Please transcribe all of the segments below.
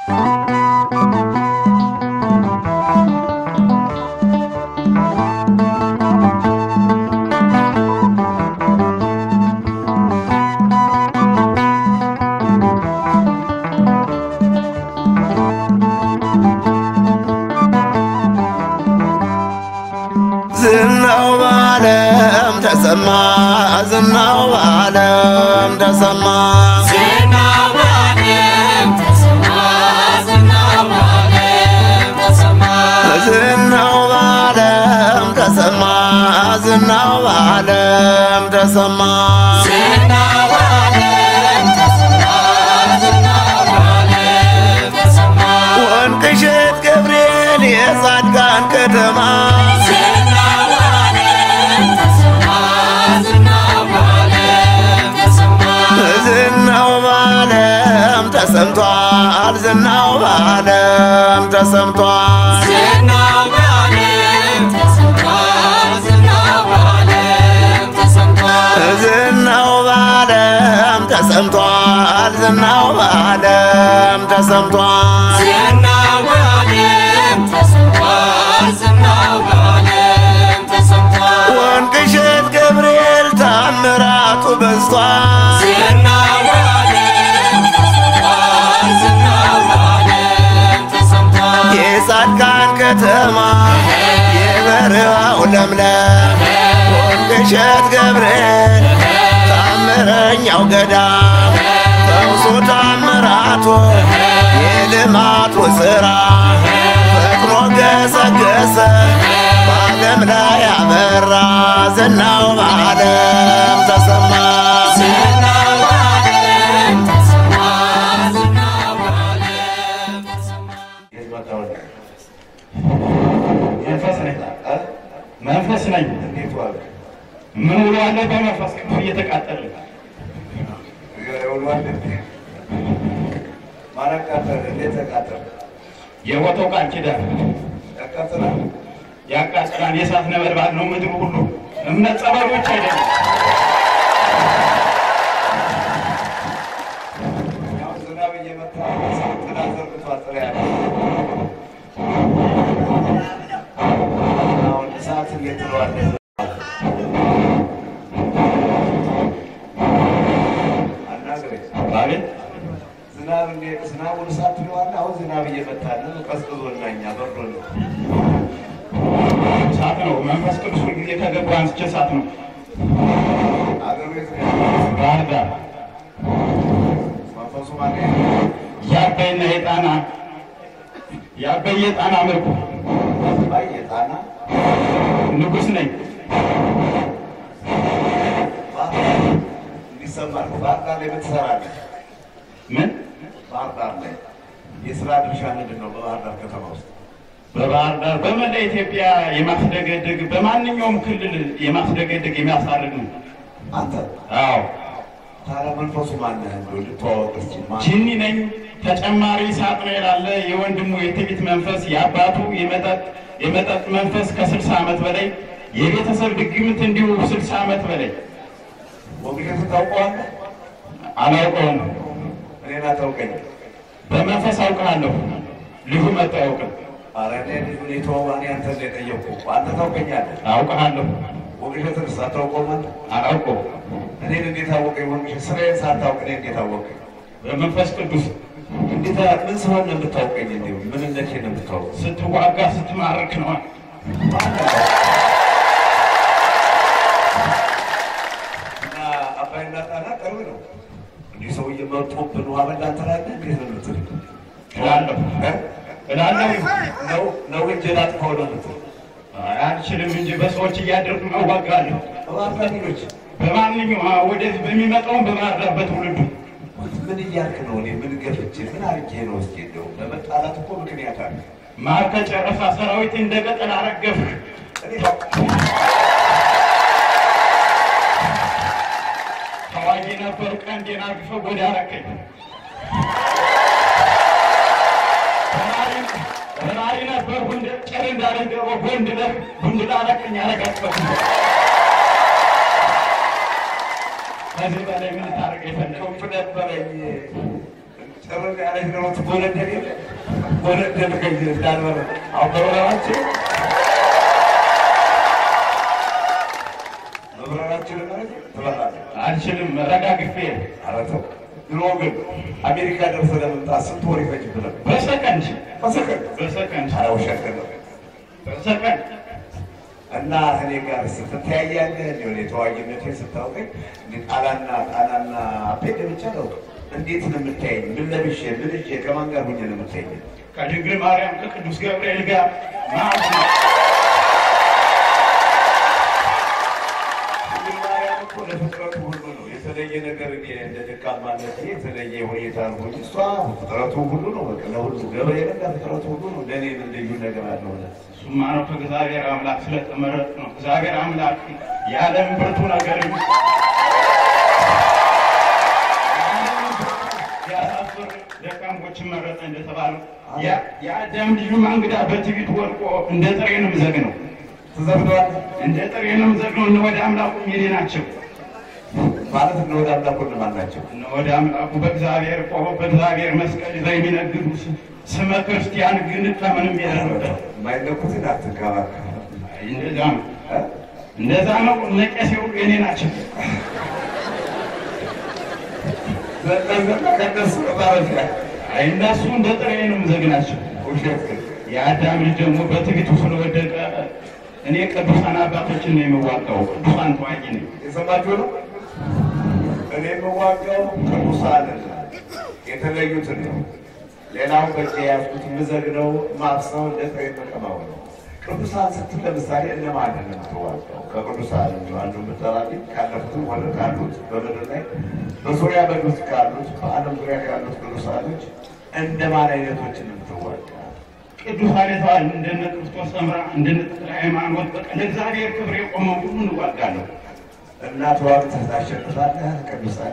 ዝናው በዓለም ተሰማ ዝናው በዓለም ተሰማ ዝናው በዓለም ተሰማ ዝናው በዓለም ተሰማ ዝናው በዓለም ተሰማ ዝናው በዓለም ተሰማ ዝናው በዓለም ተሰማ ዝናው በዓለም ተሰማ ወንቅሸት ገብርኤል የጻድቃን ከተማ ዝናው በዓለም ተሰማ ዝናው በዓለም ተሰማ ዝናው በዓለም ተሰምቷል ዝናው በዓለም ተሰምቷል ዝናው በዓለም ተሰምቷል ዝናው በዓለም ተሰምቷል ዝናው በዓለም ተሰምቷል ዝናው በዓለም ተሰምቷል ዝናው በዓለም ተሰምቷል ዝናው በዓለም ተሰምቷል ወንቅሸት ገብርኤል ታምራቱ በዝቷል ዝናው በዓለም ተሰምቷል ዝናው በዓለም ተሰምቷል የጻድቃን ከተማ የበረሃው ለምለም ወንቅሸት ገብርኤል ታምረኛው ገዳም ፈውሱ ታምራቱ የልማቱ ሥራ ፈጥኖ ገሰገሰ በዓለም ላይ አበራ ዝናው በዓለም ተሰማ ዝናው በዓለም ተሰማ ዝናው በዓለም ተሰማ መንፈስ ነኝ መንፈስ ነኝ። ምን ውሎ አለ በመንፈስ ቅዱስ እየተቃጠለ የቦታው ቃል ኪዳን ያቃጥላል። የእሳት ነበልባል ነው ምድሩ ሁሉ እምነት ጸበሉ ብቻ አይደለም። አቤት ዝናቡን እሳት ትለዋለህ። አሁን ዝናብ እየመታን ነው። ቀዝቅዞና እኛ በርዶን ነው። እሳት ነው። መንፈስ ቅዱስ ሁልጊዜ ከገባ አንስቼ እሳት ነው። አገሩ የት ነው ያለው? ባህር ዳር መንፈሱ ማለት ነው። የአባይና የጣና የአባይ የጣና ምርኩ አባይ የጣና ንጉሥ ነኝ። ባህር ዳር እንዲሰማ ነው። ባህር ዳር ላይ ምን ትሰራለህ? ምን ባህር ዳር ላይ የስራ ድርሻ ምንድን ነው? በባህር ዳር ከተማ ውስጥ በባህር ዳር በመላ ኢትዮጵያ የማስደገድግ በማንኛውም ክልል የማስደገድግ የሚያሳርግ ነው። አንተ አዎ ታዲያ መንፈሱ ማነህ? እንደው ልተዋወቅ እስኪ ማን ጂኒ ነኝ። ተጨማሪ ሳጥናኤል አለ። የወንድሙ የትዕቢት መንፈስ፣ የአባቱ የመጠጥ የመጠጥ መንፈስ ከስልሳ ዓመት በላይ የቤተሰብ ድግምት እንዲሁ ስልሳ ዓመት በላይ ወግሸት ታውቀዋለህ? አላውቀውም። እኔን አታውቀኝም። በመንፈስ አውቅሃለሁ። ልጁ መጥቶ አያውቅም። ኧረ እኔ ልጁን የተወው እኔ አንተን ነው የጠየቅኩህ። አንተ ታውቀኛለህ። አውቅሃለሁ። ወግሸትን ሳታውቀውም አንተ አላውቀውም። እኔን እንዴት አወቀኝ? ወግሸት ስራዬን ሳታውቅ እኔ እንዴት አወቀኝ? በመንፈስ ቅዱስ እንዴት ምን ስሆን ነው የምታውቀኝ? እንዲሁ ምንነቴን ነው የምታውቀው? ስትዋጋ ስትማርክ ነዋል። እና አባይና ጣና ቅርብ ነው። እንዲህ ሰውዬ መጥቶብን ውሃ በላን ትላለህ? እንዴት ነው የምትል? እላለሁ እ? እላለሁ። ነው ነው እንጂ ላጥፋው ነው የምትል? አይ፣ አልችልም እንጂ በሰዎች እያደርጉ እዋጋለሁ። በባህርዳሪኖች በማንኛውም አዎ፣ ወደዚህ በሚመጣውም በባህር ዳር በትውልዱ ምን እያልክ ነው? እኔ ምን ገፍቼ ምን አድርጌ ነው? እስኪ እንደው ለመጣላት እኮ ምክንያት አለ። ማር ከጨረሳ ሰራዊት እንደ ቅጠል አረገፍህ። እኔ ተዋጊ ነበሩ ቀንዴን አርግፈህ ጎዳ አረከኝ። ተማሪ ነበርኩ እንደ ጭር እንዳለኝ ደግሞ ጎንድ ነህ ጉንድላ አረከኝ አረጋግፈህ ከዚህ በላይ ምን ታደርግ የፈለግ ከፍ ነበረኝ ጥርት ያለች ደግሞ ትጎነደል የለ ጎነደል ከዚህ እንዳልበረ አሁን በበረራችን በበረራችን ማለት ትበላለህ። አልችልም ረጋግፌ ኧረ ተው። ድሮ ግን አሜሪካ ደርሰህ ለመምጣት ስንት ወር ይፈጅብህ ነበር? በሰከንድ በሰከንድ። በሰከንድ ኧረ ውሸት ነው። በሰከንድ እና እኔ ጋር ስትተያያለህ እንዲሆን የተዋጊነትን ስታውቀኝ እንደ ጣላና ጣላና አፔድ ብቻ ነው። እንዴት ነው የምታየኝ? ምን ለብሼ ምን ይዤ ከማን ጋር ሁኜ ነው የምታየኝ? ከድንግል ማርያም ከቅዱስ ገብርኤል ጋር ማለት ነው። ድንግል ማርያም እኮ ለፍጥረቱ ሁሉ ነው የተለየ ነገር እኔ እንደ ደካማነት የተለየ ሁኔታ ነው እንጂ እሷ ፍጥረቱ ሁሉ ነው። በቃ ለሁሉ ገብርኤል ጋር ፍጥረቱ ሁሉ ነው። ለእኔ ምን ልዩ ነገር አለው? እሱማ ነው ከእግዚአብሔር አምላክ ስለተመረጥ ነው። እግዚአብሔር አምላክ የዓለም ብርቱ ነገር ያሳፍር ደካሞችን መረጠ እንደተባለው ያ- የአዳም ልጁማ እንግዳ በትዕቢት ወድቆ እንደ ጥሬ ነው የምዘግነው ተዘግቷል እንደ ጥሬ ነው የምዘግነው። እነ ወደ አምላኩ የኔ ናቸው። ማለት ነው። ወደ አምላክ ማን ናቸው? እነ ወደ አምላኩ በእግዚአብሔር ቆሞ በእግዚአብሔር መስቀል ይዘው የሚነግዱ ስ- ስመ ክርስቲያን ግን ከምንም የለበት። የማይነኩትን አትንካባል። እንደዛ ነው እንደዛ ነው። እነ ቄሴ ሁሉ የኔ ናቸው። ዘጠዘጠ ከነሱ ማለት ነው። አይ እነሱ እንደ ጥሬ ነው የምዘግናቸው። ውሸት ግን የአዳም ልጅ ደግሞ በትዕቢቱ ስለወደቀ እኔ ቅዱሳን አባቶችን ነው የምዋጋው። ቅዱሳን ተዋጊ ነኝ። የሰማችሁ ነው። እኔ የምዋጋው ቅዱሳንን የተለዩትን ነው። ሌላው በእጄ የያዝኩት የምዘግነው ማፍሰው እንደ ጥሬ መቀማው ነው። ቅዱሳን ስትል ለምሳሌ እነማንን ነው የምትዋጋው? ከቅዱሳን አንዱ ምጠራልኝ ካለፉትም ሆነ ካሉት በምድር ላይ በዙሪያ በግብፅ ካሉት በዓለም ዙሪያ ካሉት ቅዱሳኖች እንደማን አይነቶችን ነው የምትዋጋ? ቅዱሳን የተባሉ እንደነ ክርስቶስ ሰምራ እንደነ ተክለ ሃይማኖት በቃ ለእግዚአብሔር ክብር የቆመው ሁሉ እንዋጋለሁ። እና ተዋግተህ ታሸንፋለህ ቅዱሳን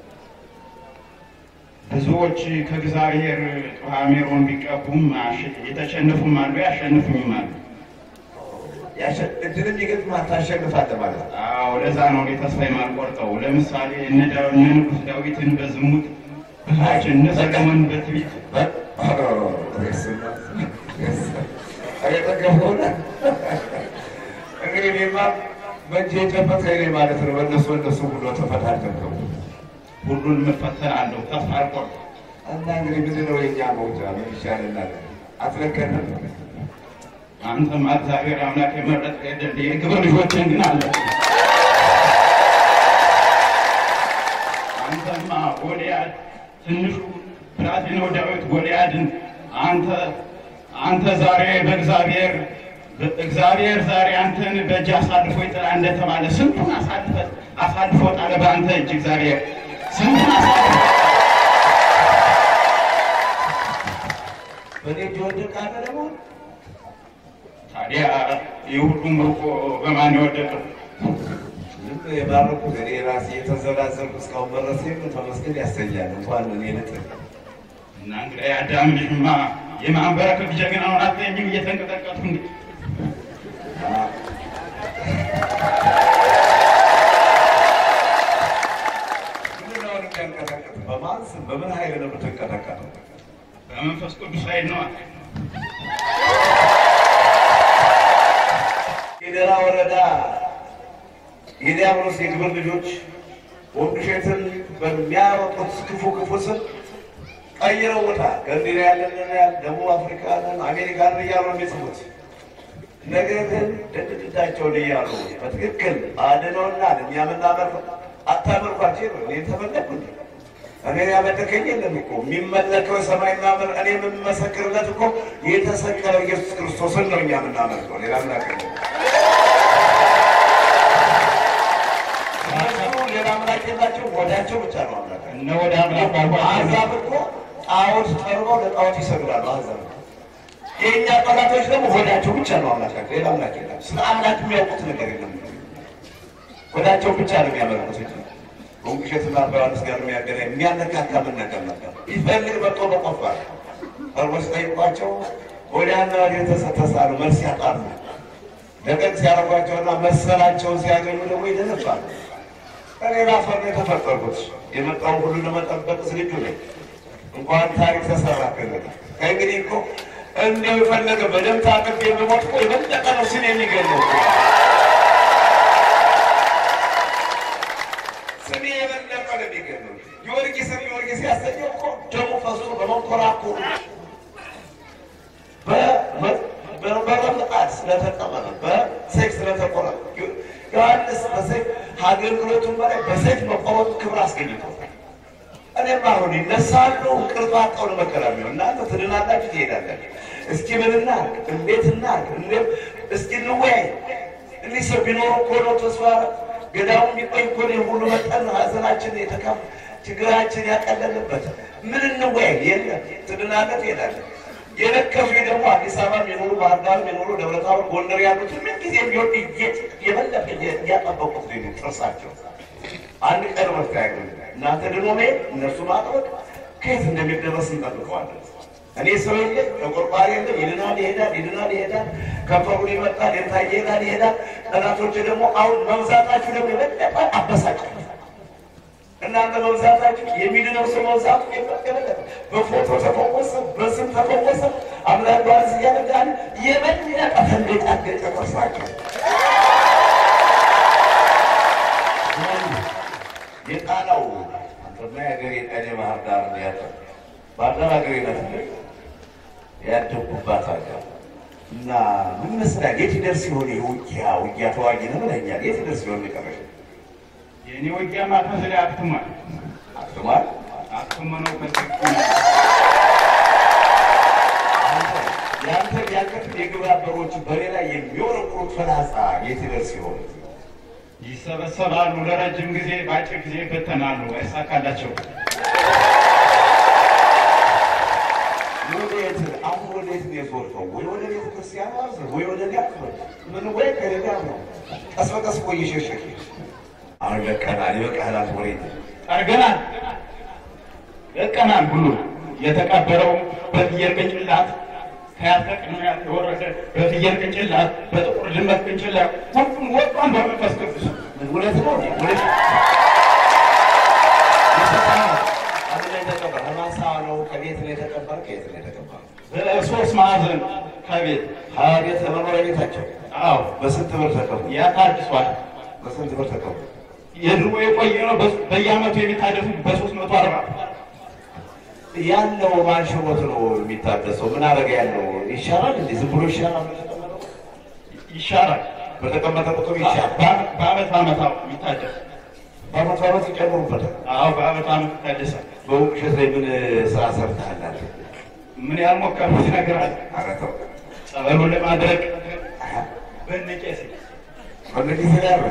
ብዙዎች ከእግዚአብሔር ሜሮን ቢቀቡም አሸ- የተሸነፉም አሉ፣ ያሸንፉኝም አሉ። ያሸ- እድልም ይገጥምሃል ታሸንፋለህ ማለት ነው። አዎ ለዛ ነው እኔ ተስፋ የማልቆርጠው። ለምሳሌ እነ ዳው- እነ ንጉሥ ዳዊትን በዝሙት ብዙዎች እነ ሰለሞን በትዕቢት እንግዲህ እኔማ በእጄ የጨበጥከኝ እኔ ማለት ነው። በእነሱ በእነሱ ሁሉ ተፈታተንከው ሁሉን እፈተናለሁ፣ ተስፋ አልቆርጥም። እና እንግዲህ ምንድን ነው የእኛ መውጫ? ምን ይሻለናል? አትለቀንም? አንተማ እግዚአብሔር አምላክ የመረጠ የደል የግብር ልጆችን ግን አለ አንተማ ጎልያድ ትንሹ ብላቴናው ዳዊት ጎልያድን አንተ አንተ ዛሬ በእግዚአብሔር እግዚአብሔር ዛሬ አንተን በእጅ አሳልፎ ይጥላ እንደተባለ ስንቱን አሳልፈ አሳልፎ ጣለ በአንተ እጅ እግዚአብሔር ስንቱን አሳልፎ በእኔ እጅ ወደቀ አለ ደግሞ ታዲያ ይህ ሁሉ ምርኮ በማን የወደቀው? ዝም የባረኩት እኔ ራሴ የተዘላዘልኩ እስካሁን መረሴ ተመስገን ያሰኛል። እንኳን እኔ ልጥል እና እንግዲህ የአዳም ልጅማ የማንበረከክ ጀግናውን አትለኝም እየተንቀጠቀጥኩ እንዴ ምንድን ነው የሚያንቀጠቅጥ? በማን ስም በምን ኃይል ነው የምትንቀጠቀጠው? በመንፈስ ቅዱስ ኃይል ነዋ። የደራ ወረዳ የዲያብሎስ የግብር ልጆች ወንድሸትን በሚያወጡት ክፉ ክፉ ስም ቀይረውታል። ገንዲና ያለን ደቡብ አፍሪካንን አሜሪካንን እያሉ ነው የሚጽፉት። ነገር ግን ድድዳቸውን እያሉ በትክክል አድነውና እኛ የምናመልክ አታመልኳቸው ነው። እኔ ተመለኩ እንዴ? እኔ ያመለከኝ የለም እኮ የሚመለከው የሰማይና ምድር እኔ የምመሰክርለት እኮ የተሰቀለው ኢየሱስ ክርስቶስን ነው እኛ የምናመልከው ሌላ አምላክ የለም። እነሱ ሌላ አምላክ የላቸው፣ ወዳቸው ብቻ ነው አምላክ። እነ ወደ አምላክ አልኳቸው። አሕዛብ እኮ ጣዖት ጠርበው ለጣዖት ይሰግዳሉ። አሕዛብ የእኛ ጠላቶች ደግሞ ወዳቸው ብቻ ነው አምላካቸው፣ ሌላ አምላክ የለም። ስለ አምላክ የሚያውቁት ነገር የለም። ወዳቸው ብቻ ነው የሚያመልኩት እንጂ ወንቅሸትና ዮሐንስ ጋር የሚያገናኝ የሚያነካካ ምን ነገር ነበር? ይፈልግ መጥቶ በቆፋር ቀርቦች ጠይቋቸው ወዲያና ወዲህ ተሰተሳሉ፣ መልስ ያጣሉ። ደቀቅ ሲያረጓቸውና መሰላቸውን ሲያገኙ ደግሞ ይደነፋሉ። እኔ ላፈር ነው የተፈጠርኩት። የመጣውን ሁሉ ለመጠበቅ ዝግጁ ነኝ። እንኳን ታሪክ ተሰራ ከእንግዲህ ከእንግዲህ እኮ እንደው የፈለገ በደም ታቅፍ የምሞት እኮ የበለጠ ነው ስን የሚገለው ስሜ የበለጠ ነው የሚገለው። ጊዮርጊስን ጊዮርጊስ ያሰኘው እኮ ደሙ ፈሶ በመንኮራኩሩ በረምጣድ ስለተቀመጠ በሰይፍ ስለተቆረጠ ዮሐንስ በሰይፍ አገልግሎቱን በላይ በሰይፍ መቆረጡ ክብር አስገኝቶታል። እኔም አሁን ይነሳሉ እንቅልፍ አጣው ነው መከራ የሚሆን እናንተ ትድናላችሁ፣ ትሄዳላችሁ። እስኪ ምን እናድርግ፣ እንዴት እናድርግ፣ እንዴት እስኪ እንወያይ። እኒህ ሰው ቢኖሩ እኮ ነው ተስፋ ገዳሙ ቢቆይ እኮ ነው ሁሉ መጠን ሀዘናችን የተካፍ ችግራችን ያቀለልበት ምን እንወያይ? የለም ትድናለህ፣ ትሄዳለህ። የነከሱ ደግሞ አዲስ አበባ የሚኖሩ ባህር ዳር የሚኖሩ ደብረ ታቦር፣ ጎንደር ያሉት ምን ጊዜ ቢሆን የበለጠ እያጠበቁት ነው ጥርሳቸው አንድ ቀን መፍትሄ ያገኙ እናንተ ድኖ መሄድ እነሱ ማጥበቅ ከየት እንደሚደረስ እንጠብቀዋለን። እኔ ሰው የለ ተቆርቋሪ የለ ይድናል ይሄዳል፣ ይድናል ይሄዳል፣ ከንፈሩን ይመጣል፣ የታየ ይሄዳል ይሄዳል። ጠላቶች ደግሞ አሁን መብዛታችሁ ደግሞ የበለጠ አበሳጫል። እናንተ መብዛታችሁ የሚድነው ሰው መብዛቱ የበለጠ በፎቶ ተፈወሰ፣ በስም ተፈወሰ፣ አምላክ ባዝ እያደጋል የበለጠ ተንገጫገጨ ጥርሳቸው የጣናው አንተማ የሀገሬ ቀኔ ባህር ዳር ያለ ባህር ዳር ሀገሬ ናት ያደጉባት ሀገር እና ምን መስላል የት ይደርስ ሲሆን የውጊያ ውጊያ ተዋጊ ነው ብለኛል። የት ይደርስ ሲሆን የቀረሽ የእኔ ውጊያ ማታ ስለ አክትሟል አክትሟል። አክትሞ ነው በትክክል ያንተ ያንተ የግብረ አበሮች በሌላ የሚወረውሩት ፈላጻ የት ይደርስ ሲሆን ይሰበሰባሉ ለረጅም ጊዜ፣ በአጭር ጊዜ ይበተናሉ። አይሳካላቸው ወዴት አሁን ወዴት ነው የዞርከው? ወይ ወደ ቤተ ክርስቲያን ዋዘ ወይ ወደ ሊያክበል ምን ወይ ከሌላ ነው ቀስ በቀስ እኮ እየሸሸክ አሁን ይበቃናል፣ ይበቃናል። ወሬ ጠርገናል፣ ለቀናል። ሁሉ የተቀበረው በፍየል ቅንጭላት ከያተቅን የወረደ በፍየል ቅንጭላት በጥቁር ድመት ቅንጭላት ሁሉም ወጧን በመንፈስ ቅዱስ እውነት ነው እውነት አንድ ላይ ተቀበር ከማሳ ነው ከቤት ነው የተቀበር ከየት ነው የተቀበር በሶስት ማዕዘን ከቤት ሀያ ቤት ለመኖሪያ ቤታቸው አዎ በስንት ብር ተቀቡ? ያ ታድሷል። በስንት ብር ተቀቡ? የድሮ የቆየ ነው። በ- በየዓመቱ የሚታደሱ በሶስት መቶ አርባ ያለው ማን ሽሞት ነው የሚታደሰው? ምን አረገ ያለው ይሻላል እንዴ? ዝም ብሎ ይሻላል? ይሻራል። በተቀመጠ ቁጥር ይሻላል። በዓመት በዓመት በዓመት አዎ የሚታደስ በአመት በአመት ይጨምሩበታል። አዎ በዓመት ዓመት ይታደሳል። በውቅሸት ላይ ምን ስራ ሰርተሃል? አለ ምን ያልሞከርኩት ነገር አለ? ኧረ ተው ጸበሉን ለማድረግ በነቄስ በእነዚህ ስላለ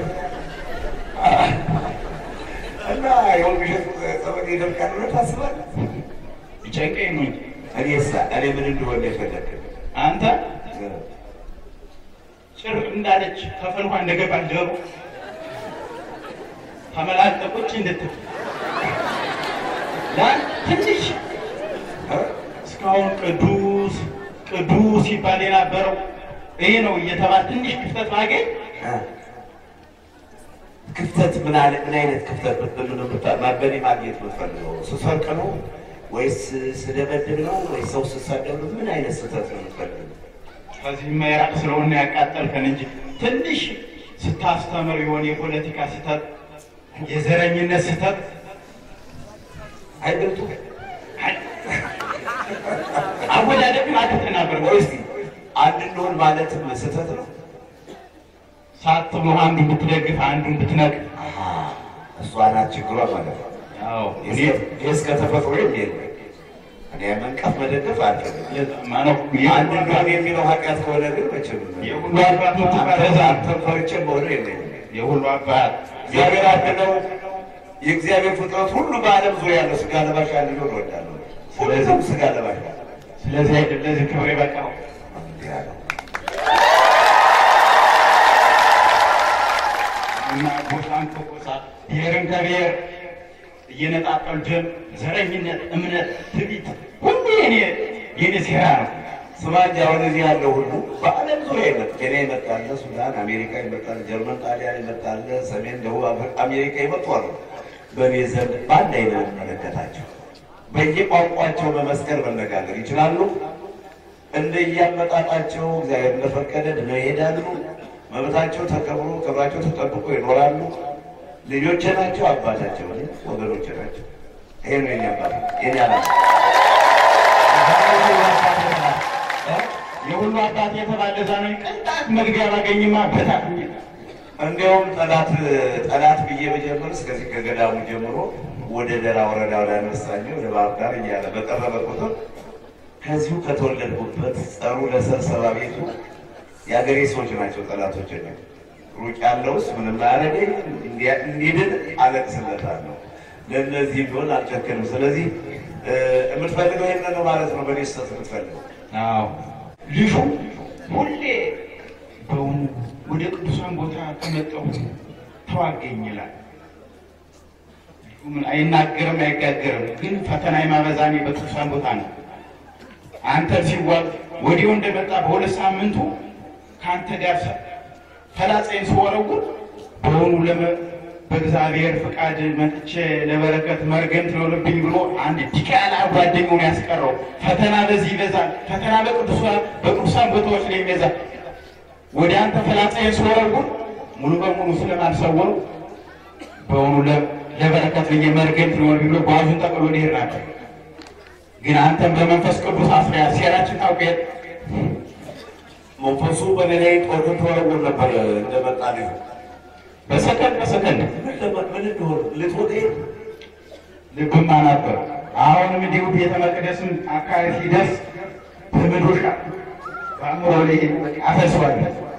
እና የወንቅሸት ጸበል ይደርቃል ብለህ ታስባለህ? ይጨንቀኝ ነው እንጂ እኔሳ እኔ ምን እንደሆነ የፈለግ አንተ ጭር እንዳለች ከፈልኳ እንደገባች ዶሮ ተመላጠቆች እንድትል ያን ትንሽ እስካሁን ቅዱስ ቅዱስ ሲባል የነበረው ይሄ ነው እየተባለ ትንሽ ክፍተት ባገኝ ክፍተት ምን አለ ምን አይነት ክፍተት ብትብል በእኔ ማግኘት የምትፈልገው ስሰርቅ ነው ወይስ ስደበድብ ነው ወይስ ሰው ስሳደብ ነው? ምን አይነት ስህተት ነው የምትፈልገው? ከዚህ የማይራቅ ስለሆነ ያቃጠልከን እንጂ ትንሽ ስታስተምር የሆነ የፖለቲካ ስህተት፣ የዘረኝነት ስህተት አይበልጡ አወዳደቅን አድርገህ ነበር ወይስ አንድ እንደሆን ማለትም ስህተት ነው? ሳትብሎ አንዱን ብትደግፍ አንዱን ብትነቅ አሃ፣ እሷ ናት ችግሯ ማለት ነው። ያው እኔ ይህ እስከ ተፈጥሮ የሚል እኔ መንቀፍ መደገፍ አልፈልግም። ማነው አንድ እንደሆን የሚለው ኃጢአት ከሆነ ግን መቼም የሁሉ አባት ምትባለዛ አንተን ፈርቼ መሆኑ የለኝም። የሁሉ አባት እግዚአብሔር አንድ ነው። የእግዚአብሔር ፍጥረት ሁሉ በዓለም ዙሪያ ያለው ስጋ ለባሽ አንድ ሊሆን እወዳለሁ። ሁሉም ስጋ ለባሽ ነው። ስለዚህ አይደል ለዚህ ክብር የበቃው እንዲህ ያለው እና ጎሳን ከጎሳ ብሔርን ከብሔር እየነጣጠሉ ደም፣ ዘረኝነት፣ እምነት፣ ትዕቢት ሁሉ የኔ የኔ ሴራ ነው። ስማ እንጂ አሁን እዚህ ያለው ሁሉ በዓለም ዙሪያ ይመጣል። ኬንያ ይመጣል፣ ሱዳን፣ አሜሪካ ይመጣል፣ ጀርመን፣ ጣሊያን ይመጣል፣ ሰሜን፣ ደቡብ አፍሪካ፣ አሜሪካ ይመጣሉ። በእኔ ዘንድ በአንድ አይነት መለከታቸው በየቋንቋቸው በመስቀል መነጋገር ይችላሉ። እንደየአመጣጣቸው እግዚአብሔር እንደፈቀደ ድነው ይሄዳሉ። መብታቸው ተከብሮ ክብራቸው ተጠብቆ ይኖራሉ። ልጆቼ ናቸው፣ አባታቸው እኔ፣ ወገኖቼ ናቸው። ይሄ ነው የኔ አባት የኔ አላ የሁሉ አባት የተባለ ዛሬ ቅንጣት መግቢያ ባገኝማ በታት እንዲያውም ጠላት ጠላት ብዬ በጀምር እስከዚህ ከገዳሙ ጀምሮ ወደ ደራ ወረዳ ወደ አነሳኝ ወደ ባህር ዳር እያለ በቀረበ ቁጥር ከዚሁ ከተወለድኩበት ጸሩ ለሰብሰባ ቤቱ የአገሬ ሰዎች ናቸው ጠላቶች ነው። ሩቅ ያለውስ ምንም አያረገኝ እንዲድን አለቅስለታለሁ። ለእነዚህ ቢሆን አልጨክንም። ስለዚህ እ፣ የምትፈልገው ይህን ነው ማለት ነው። በእኔ ስህተት የምትፈልገው አዎ ልጁ ሁሌ በውኑ ወደ ቅዱሳን ቦታ ከመጣሁ ተዋገኝ ይላል። ልጁ ምን አይናገርም አይጋገርም፣ ግን ፈተና የማበዛኔ በቅዱሳን ቦታ ነው። አንተ ሲዋግ ወዲያው እንደመጣ በሁለት ሳምንቱ ከአንተ ጋር ሰ- ፈላጻይን ስወረውር በውኑ ለመ በእግዚአብሔር ፍቃድ መጥቼ ለበረከት መርገም ትኖርብኝ ብሎ አንድ ዲቃላ ጓደኛውን ያስቀረው ፈተና በዚህ ይበዛል። ፈተና በቅዱሳን በቅዱሳን ቦታዎች ላይ ይበዛል። ወደ አንተ ፈላጻይን ስወረውር ሙሉ በሙሉ ስለማልሰወሩ በውኑ ለ- ለበረከት ብዬ መርገም ትኖርብኝ ብሎ ጓዙን ጠቅሎ ሊሄድ ነበር። ግን አንተም በመንፈስ ቅዱስ አስሪያ ሴራችን ታውቅ የለ መንፈሱ በእኔ ላይ ጦር ተወረውር ነበር እንደመጣ ልጁ በሰከንድ በሰከንድ ምን ለማ- ምን እንደሆነ ልትወጤ ልብማ ነበር። አሁንም እንዲሁ ቤተ መቅደስም አካባቢ ሲደርስ በመዶሻ በአእምሮ ላይ አፈሷል።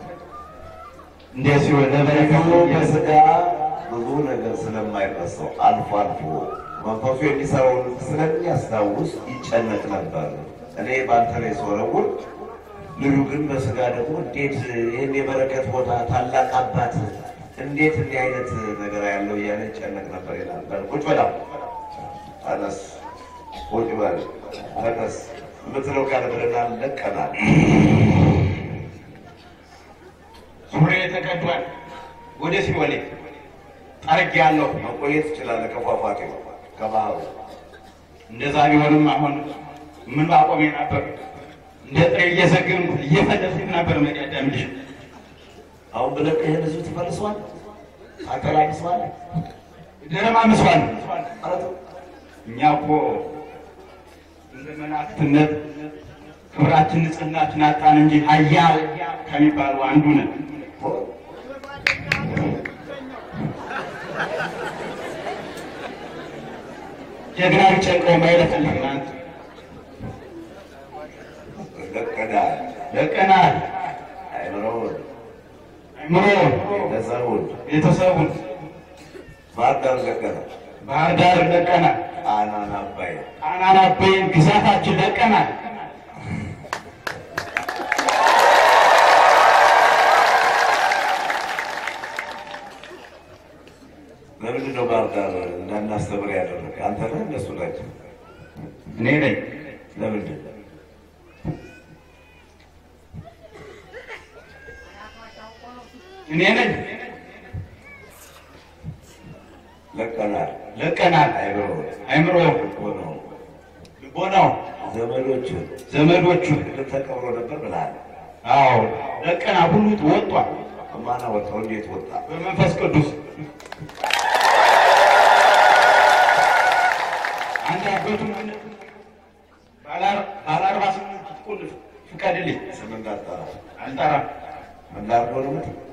እንደዚህ ወደ በረከቱ በስጋ ብዙ ነገር ስለማይረሳው አልፎ አልፎ መንፈሱ የሚሰራውን ስለሚያስታውስ ይጨነቅ ነበር። እኔ በአንተ ላይ ስወረውር ልጁ ግን በስጋ ደግሞ እንዴት ይህን የበረከት ቦታ ታላቅ አባት እንዴት እንዲህ አይነት ነገር ያለው እያለ ይጨነቅ ነበር ይላል። በል ቁጭ በላ ተነስ፣ ቁጭ በል ተነስ የምትለው ቃል ብለናል፣ ለቀናል። ዙሬ ተቀዷል። ወደ ሲወሌ ጠርግ ያለው መቆየት ትችላለህ ከፏፏቴ ከባህሩ እንደዛ ቢሆንም አሁን ምን ባቆሜ ነበር እንደ ጥሬ እየዘግን እየፈለሱት ነበር መቀደም ልጅ አሁን ብለህ ይህን ህዝብ ትፈልሰዋል፣ ታቀላቅሰዋል። ደረማ መስዋል ማለት ነው። እኛ እኮ እንደ መላእክትነት ክብራችን ንጽህናችን አጣን እንጂ ኃያል ከሚባሉ አንዱ ነን። ጀግና ቢጨንቀው ማይለፈልግ ናት። ለቀዳል ለቀናል አይምረውን አይምሮ ቤተሰቡን ቤተሰቡን ባህር ዳር ለቀነ ባህር ዳር ለቀናል። ጣናን አባይ ጣናን አባይን ግዛታችን ለቀናል። ለምንድን ነው ባህር ዳር እንዳናስተምር ያደረገ? አንተ ነህ እነሱ ናቸው? እኔ ነኝ ለምንድን ነው? እኔ ነኝ ለቀናል ለቀናል። አይምረውን አይምሮ ሆነው ልቦናው ዘመዶችን ዘመዶቹ ቅድም ተቀብሮ ነበር ብለሃል። አዎ ለቀና ሁሉ ወጧል ማና ወጣው? እንዴት ወጣ? በመንፈስ ቅዱስ አንድ አበቱ ባለ አርባ ስምንት ቁልፍ ፍቀድልኝ ስም እንዳጠራ አልጠራም ምን ላድርገው ነው የምትል?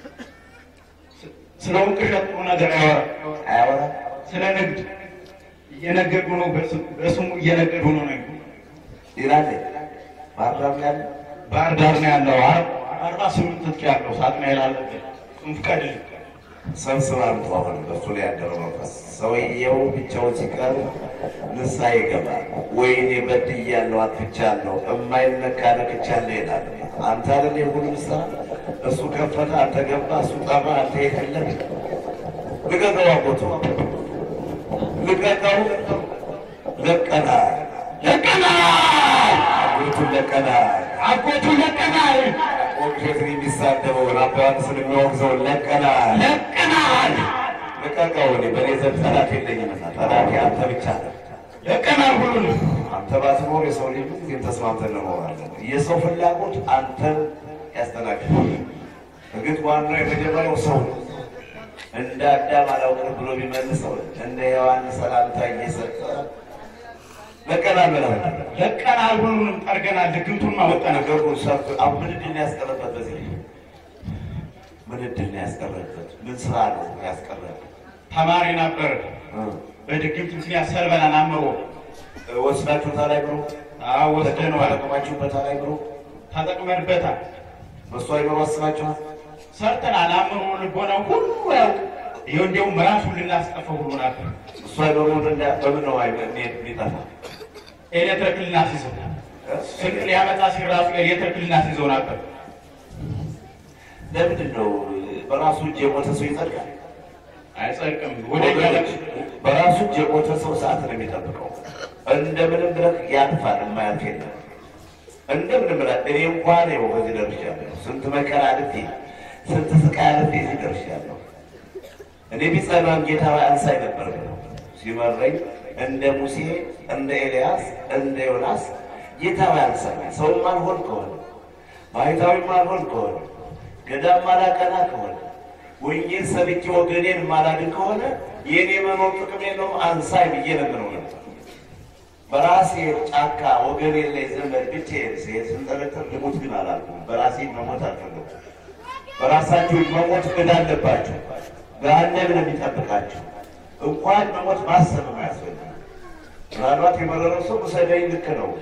ስለ ውቅሸት ጥሩ ነገር አያወራም አያወራም። ስለ ንግድ እየነገዱ ነው በስ- በስሙ እየነገዱ ነው ነው ይላል ባህር ዳር ላይ ያለ ባህር ዳር ነው ያለው አር- አርባ ስምንት ትጥቅ ያለው ሳጥናኤል አለበት እሱን ፍቀድልኝ ሰብስባ አምጡ። አሁን በሱ ላይ ያደረው መንፈስ ሰውየው ብቻውን ሲቀር ንስሐ ይገባል። ወይኔ በድያለሁ፣ አጥፍቻለሁ፣ እማይነካ ነክቻለሁ ይላል። አንተ አይደል የሁሉም ስራ እሱ ከፈተ፣ አንተ ገባ፣ እሱ ጠራ፣ አንተ የፈለግ ልቀቀው፣ አቦቱ ልቀቀው። ለቀናል፣ ለቀናል አቦቱን ለቀናል። አጎቱ ለቀናል ኦብጀክት የሚሳደበውን አባ ዮሐንስን የሚወግዘውን ለቀናል። ለቀናል ልቀቀው። እኔ በእኔ ዘንድ ጠላት የለኝምና ጠላት አንተ ብቻ ነህ። ለቀናል ሁሉንም አንተ ባትኖር የሰው ልጅ ምን ጊዜም ተስማምተን ለመሆን አለን። የሰው ፍላጎት አንተን ያስተናግዳል። እርግጥ ዋናው የመጀመሪያው ሰው ነው። እንደ አዳም አላውቅም ብሎ ቢመልሰው እንደ ሔዋን ሰላምታ እየሰጠ ለቀናል ብለህ ለቀናል ሁሉንም ጠርገናል። ድግምቱን ማወጣን ነገሩ ሰርቶ አሁን ምን እድል ነው ያስቀረበት? በዚህ ልጅ ምን እድል ነው ያስቀረበት? ምን ስራ ነው ያስቀረበት? ተማሪ ነበር። በድግምት ምክንያት ሰልበናን አምሮ ወስዳችሁታ ላይ ብሎ አዎ ወስደነዋል። ተጠቀማችሁበታ ላይ ብሎ ተጠቅመንበታል። በእሱ አይኖሩ አስባችኋል? ሰርተናል። አምሮ ልቦናው ሁሉ ያውቅ ይኸው እንዲያውም ራሱን ልናስጠፈው ሁሉ ነበር። እሱ አይኖሩ በምን ነው አይ- የሚጠፋ ኤሌክትሪክ ልናስይዘው ስንቅ ሊያመጣ ሲል ራሱ ኤሌክትሪክ ልናስይዘው ነበር። ለምንድን ነው በራሱ እጅ የሞተ ሰው ይጸድቃል? አይጸድቅም። ወደ ወገኖች፣ በራሱ እጅ የሞተ ሰው ሰዓት ነው የሚጠብቀው። እንደምንም ብለህ ያልፋል፣ የማያልፍ የለም። እንደምንም ብለህ እኔ እንኳን ይኸው በዚህ ደርሻለሁ። ስንት መከራ አልፌ ስንት ስቃይ አልፌ እዚህ ደርሻለሁ። እኔ ቢጸናም ጌታ ሆይ አንሳኝ ነበር ብለው ሲመረኝ እንደ ሙሴ እንደ ኤልያስ እንደ ዮናስ ጌታ ሆይ አንሳኝ። ሰውም አልሆን ከሆነ ባሕታዊም አልሆን ከሆነ ገዳም ማላቀና ከሆነ ወንጌል ሰብኬ ወገኔን ማላድን ከሆነ የእኔ መኖር ጥቅም የለውም አንሳኝ ብዬ ለምነው ነበር። በራሴ ጫካ ወገኔን ላይ ዘመድ ብቻዬን ስሄድ ስንጠረጠር ልሙት ግን አላልኩም። በራሴ መሞት አልፈለኩም። በራሳችሁ መሞት ዕዳ አለባችሁ። ገሃነም ነው የሚጠብቃችሁ። እንኳን መሞት ማሰብ አያስፈልግም። ምናልባት የመረረው ሰው ውሰደኝ ልክ ነው።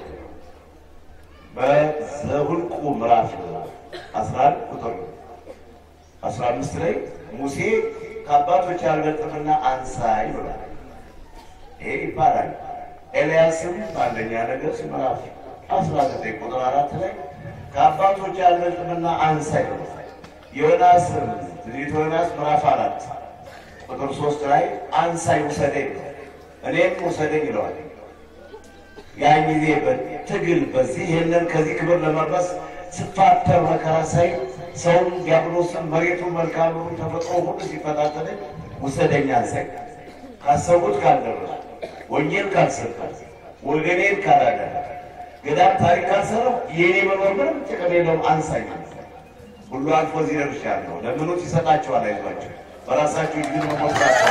በዘኍልቍ ምዕራፍ አስራ አንድ ቁጥር አስራ አምስት ላይ ሙሴ ከአባቶች አልበልጥምና አንሳኝ ብሏል። ይሄ ይባላል። ኤልያስም በአንደኛ ነገሥት ምዕራፍ አስራ ዘጠኝ ቁጥር አራት ላይ ከአባቶች አልበልጥምና አንሳኝ ብሏል። ዮናስም ትንቢተ ዮናስ ምዕራፍ አራት ቁጥር ሶስት ላይ አንሳኝ ውሰደኝ ብሏል። እኔም ውሰደኝ ይለዋል። ያን ጊዜ በትግል በዚህ ይህንን ከዚህ ክብር ለመድረስ ስፋተር መከራ ሳይ ሰውን ዲያብሎስን መሬቱን መልካምሩን ተፈጥሮ ሁሉ ሲፈታተለኝ ውሰደኝ አንሳኝ ካሰቡት ካልደረሱ ወንጌል ካልሰበክ ወገኔን ካላዳነ ገዳም ታሪክ ካልሰራው የእኔ መኖር ምንም ጥቅም የለውም። አንሳኝ ሁሉ አልፎ እዚህ ደርሻለሁ። ለምኑት ይሰጣቸዋል። አይዟቸው በራሳችሁ እጅ ግን መሞታቸው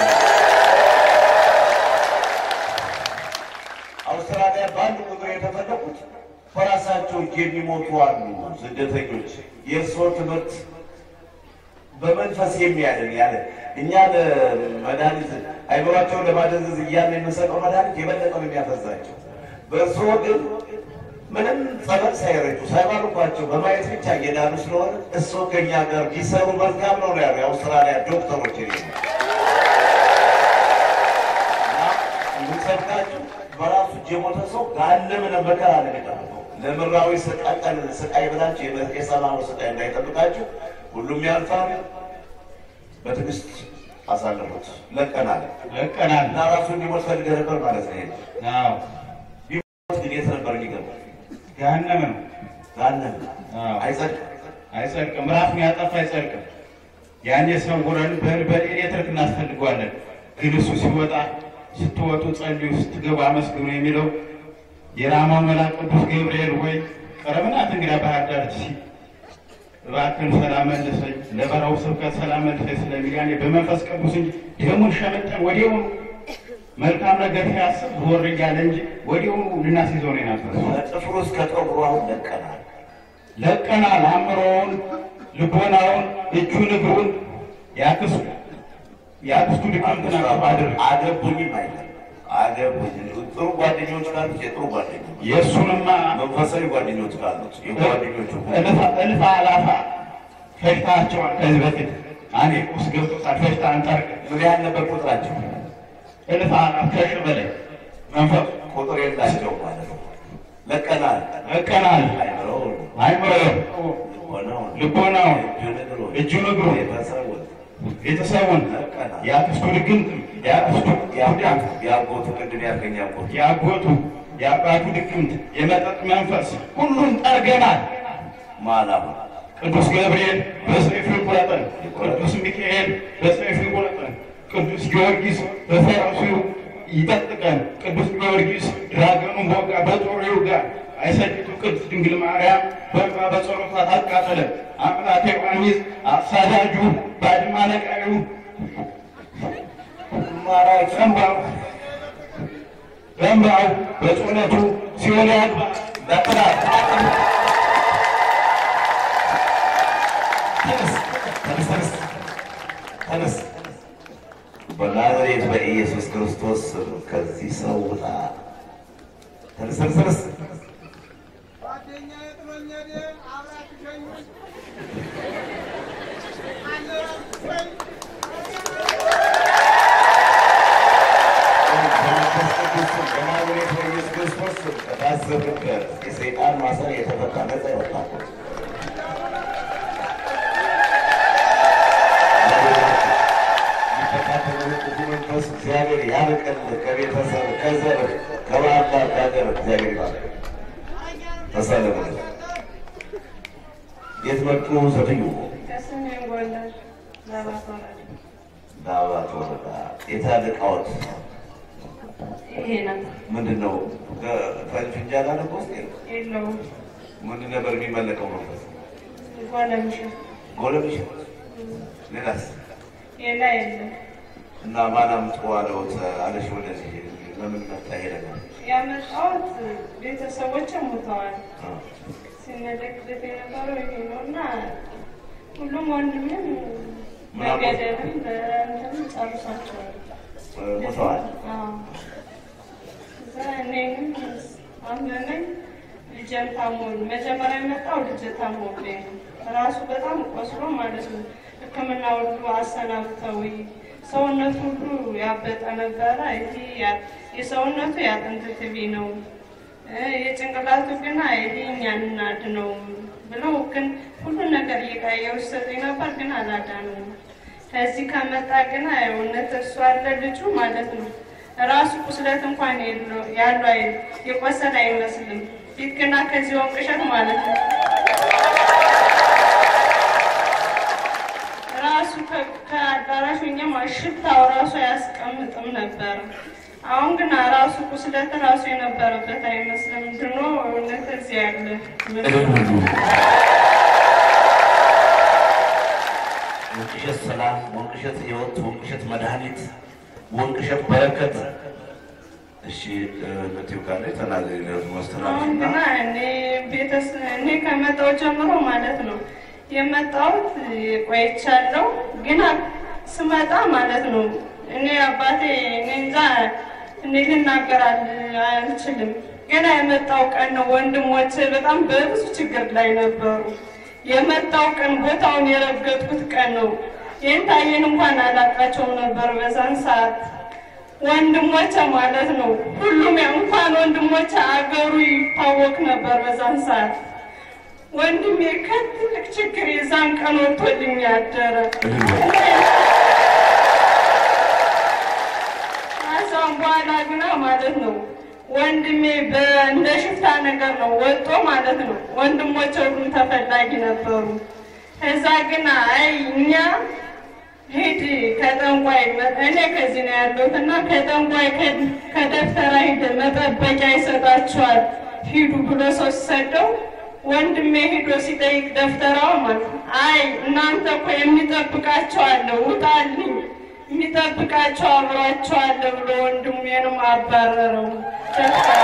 አውስትራሊያ በአንድ ቁጥር የተፈለጉት በራሳቸው እጅ የሚሞቱ አሉ ስደተኞች። የእርስዎ ትምህርት በመንፈስ የሚያድን ያለ እኛ ለመድኃኒት አይምሯቸውን ለማደንዘዝ እያለ የምንሰጠው መድኃኒት የበለጠ ነው የሚያፈዛቸው። በእርስዎ ግን ምንም ጸበል ሳይረጩ ሳይባርኳቸው በማየት ብቻ እየዳኑ ስለሆነ እርስዎ ከእኛ ጋር ቢሰሩ መልካም ነው ነው ያሉ የአውስትራሊያ ዶክተሮች ኔ የምንሰብካችሁ በራሱ እጅ የሞተ ሰው ጋለምን መከራ ነው የሚጠብቀው። ለምድራዊ ስቃቀል ስቃይ ብላችሁ የሰማው ስቃይ እንዳይጠብቃችሁ ሁሉም ያልፋል። በትዕግስት አሳልፉት። ለቀናል ለቀናል። እና ራሱ እንዲሞት ፈልገህ ነበር ማለት ነው። ይሄ አዎ ቢሞት ግን የት ነበር የሚገባው? ገሃነም ነው። ጋነም አዎ አይጸድቅም። አይጸድቅም። ራሱን ያጠፋ አይጸድቅም። ያን የሰውረን በኤሌክትሪክ እናስፈልገዋለን። ግን እሱ ሲወጣ ስትወጡ ጸልዩ፣ ስትገቡ አመስግኑ የሚለው የራማው መልአክ ቅዱስ ገብርኤል ወይ ቀረብናት እንግዳ ባህር ዳር ሲ እባክህን ሰላም መልሰኝ፣ ለበረሃው ስብከት ሰላም መልሰኝ ስለሚል ያኔ በመንፈስ ቅዱስ እንጂ ደሙን ሸመጠን ወዲያውኑ መልካም ነገር ሲያስብ ዞር እያለ እንጂ ወዲያውኑ ልናስይዘው ነው የነበረው። ከጥፍሩ እስከ ጠጉሩ አሁን ለቀናል። ለቀናል። አእምሮውን፣ ልቦናውን፣ እጁን፣ እግሩን ያክሱ ያክስቱ ድካም ትናቀብ አድርግ አገቡኝም አይደለም አገቡኝ። ጥሩ ጓደኞች ካሉት የጥሩ ጓደኞች የእሱንማ መንፈሳዊ ጓደኞች ካሉት የጓደኞቹ እልፍ እልፍ አላፋ ፈጅታቸዋል። ከዚህ በፊት እኔ ውስጥ ገብቶታል። ፈጅታ አንጠርቅ ምን ያህል ነበር ቁጥራቸው? እልፍ አላፍ ከሺ በላይ መንፈሱ ቁጥር የላቸው ማለት ነው። ለቀናል። ለቀናል። አይምረውን አይምሮ ሆነውን ልቦናውን እጁን እግሩን እጁን እግሩን ቤተሰቡን ቤተሰቡን ለቀናል። የአክስቱ ድግምት የአክስቱ ጉዳት የአጎቱ ቅድም ያልከኝ አጎቱ የአጎቱ የአባቱ ድግምት የመጠጥ መንፈስ ሁሉን ጠርገናል። ማላም ቅዱስ ገብርኤል በሰይፉ ይቁረጠን፣ ቅዱስ ሚካኤል በሰይፉ ይቁረጠን፣ ቅዱስ ጊዮርጊስ በፈረሱ ይጠጥቀን። ቅዱስ ጊዮርጊስ ድራገኑን በወጋ በጦር ይውጋ። አይሰጅቱ ቅድስት ድንግል ማርያም በእንባ በጸሎቷ ታቃጠለን። አምላከ ዮሐንስ አሳዳጁ ባድማ ነቃዩ ማራጭ በእንባው በእንባው በጸሎቱ ሲኦል ያግባ በጥራት ተነስ ተነስ ተነስ ተነስ በናዝሬት በኢየሱስ ክርስቶስ ስም ከዚህ ሰው ውጣ። ተነስ ተነስ ተነስ ጓደኛዬ ጥሎኝ ሄደ። አብራችሁ ሸኙኝ። አለ ወይ? በመንፈስ ቅዱስ ስም በናዝሬት በኢየሱስ ክርስቶስ ስም ከታሰሩበት የሰይጣን ማሰር የተፈታ ነፃ ይወጣል። የሚፈታተኑ ክፉ መንፈስ እግዚአብሔር ያርቅል። ከቤተሰብ ከዘር ከባህላ ከሀገር እግዚአብሔር ይባርክ። ተሳለሙ። የት መጡ? ሴትዮ ከሰሜን ጎንደር ለባት ወረዳ ዳባት ወረዳ የታለቃዎት ይሄ ነው ምንድን ነው? ፈንጅ እንጃላ ነው ውስጥ የለውም ምንድን ነበር የሚመለከው መንፈስ? ጓለምሽ ጎለምሽ ሌላስ? ሌላ የለም። እና ማን አምጡ አለውት አለሽ? ወደዚህ ለምን መጣ? ሄደ ያመጣሁት ቤተሰቦች ሞተዋል። ሲመለክበት የነበረው ይሄ ነው እና ሁሉም ወንድምም በገደልም በእንትንም ጨርሷቸዋል። ሞተዋል። አዎ። እዛ እኔንም አመመኝ። ልጄም ታሞል መጀመሪያ የመጣው ልጄ ታሞብኝ ነው። ራሱ በጣም ቆስሎ ማለት ነው። ሕክምና ሁሉ አሰናብተው ሰውነቱ ሁሉ ያበጠ ነበረ። ይሄ ያ- የሰውነቱ የአጥንት ትቢ ነው እ የጭንቅላቱ ግና ይሄ እኛን እናድነው ብለው ግን ሁሉን ነገር እየቀየሩ ሰጡኝ ነበር፣ ግን አላዳነውም። ከዚህ ከመጣ ግና እውነት እሱ አለ ልጁ ማለት ነው ራሱ ቁስለት እንኳን የለው- ያለው አይ የቆሰለ አይመስልም። ፊት ግና ከዚህ ወንቅሸት ማለት ነው ራሱ ከ- ከአዳራሹ እኛም ሽታው ራሱ አያስቀምጥም ነበር። አሁን ግን ራሱ ቁስለት ራሱ የነበረበት አይመስልም። ድኖ እውነት እዚህ ያለ ወንቅሸት ሰላም፣ ወንቅሸት ህይወት፣ ወንቅሸት መድኃኒት፣ ወንቅሸት በረከት። እሺ ነቲው ካለ ተናገሪ አሁን ማስተላለፍና ግና እኔ ቤተሰብ እኔ ከመጣሁ ጀምሮ ማለት ነው የመጣሁት ቆይቻለሁ። ግና ስመጣ ማለት ነው እኔ አባቴ እኔ እንጃ እኔ ልናገር አል- አልችልም። ገና የመጣው ቀን ነው ወንድሞች በጣም በብዙ ችግር ላይ ነበሩ። የመጣው ቀን ቦታውን የረገጥኩት ቀን ነው። ይህን ታየን እንኳን አላቃቸውም ነበር በዛን ሰዓት ወንድሞቼ ማለት ነው። ሁሉም ያው እንኳን ወንድሞቼ አገሩ ይታወቅ ነበር በዛን ሰዓት። ወንድሜ ከትልቅ ችግር የዛን ቀን ወጥቶልኝ ያደረ ከዛም በኋላ ግና ማለት ነው ወንድሜ በእንደ ሽፍታ ነገር ነው ወጦ ማለት ነው። ወንድሞቼ ሁሉም ተፈላጊ ነበሩ። ከዛ ግና አይ እኛ ሂድ ከጠንቋይ መ- እኔ ከዚህ ነው ያለሁት እና ከጠንቋይ ከ- ከደብተራ ሂድ መጠበቂያ ይሰጣችኋል ሂዱ ብሎ ሰው ሲሰደው ወንድሜ ሂዶ ሲጠይቅ ደብተራው ማለት ነው አይ እናንተ እኮ የሚጠብቃቸው አለ ውጣልኝ የሚጠብቃቸው አብሯቸው አለ ብሎ ወንድሜንም አባረረው። ደብተራ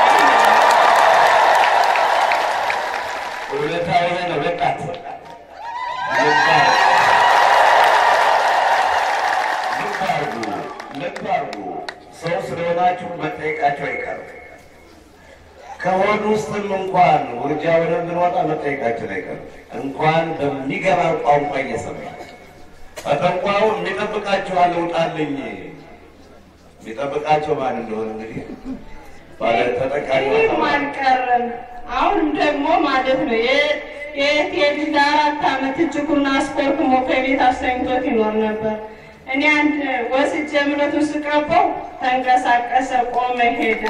እውነታዊ ነው። ወጣት ልብ አድርጉ፣ ልብ አድርጉ። ሰው ስለሆናችሁ መጠየቃቸው አይቀርም። ከሆድ ውስጥም እንኳን ውርጃ ወደ ብንወጣ መጠየቃችን አይቀርም። እንኳን በሚገባ ቋንቋ እየሰማ በጠንቋው የሚጠብቃቸው አለ ውጣልኝ። የሚጠብቃቸው ማን እንደሆነ እንግዲህ ባለ ተጠቃሚ ይህም አልቀረም። አሁንም ደግሞ ማለት ነው የ- የእህቴ ልጅ ለአራት ዓመት እጅጉን አስኮርኩሞ ከቤት አስተኝቶት ይኖር ነበር። እኔ አንድ ወስጄ እምነቱን ስቀባው ተንቀሳቀሰ፣ ቆመ፣ ሄደ።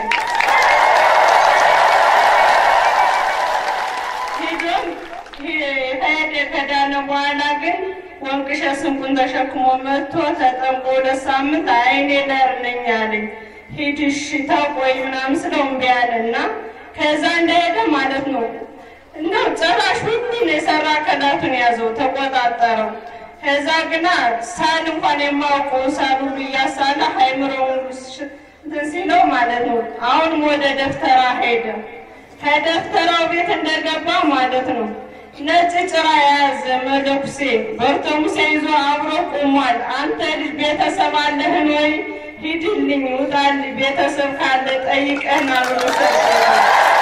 ሄዶም ከሄደ ከዳነ በኋላ ግን ወንቅሸ ስንቁን ተሸክሞ መጥቶ ተጠምቆ ሁለት ሳምንት አይኔ ነር ነኝ አለኝ። ሂድ እሺ ተቆይ ምናምን ስለው እምቢ አለ እና ከዛ እንደሄደ ማለት ነው እንደው ጭራሽ ሁሉን የሰራ አካላቱን ያዘው ተቆጣጠረው። ከዛ ግና ሳል እንኳን የማውቀው ሳል ሁሉ እያሳለ ሃይምሮውን እንትን ሲለው ማለት ነው አሁንም ወደ ደፍተራ ሄደ። ከደፍተራው ቤት እንደገባ ማለት ነው ነጭ ጭራ የያዘ መለኩሴ በርተሙሴ ይዞ አብሮ ቆሟል። አንተ ልጅ ቤተሰብ አለህን ወይ? ሂድልኝ ውጣልኝ፣ ቤተሰብ ካለ ጠይቀህና ብሎ ሰጠኝ።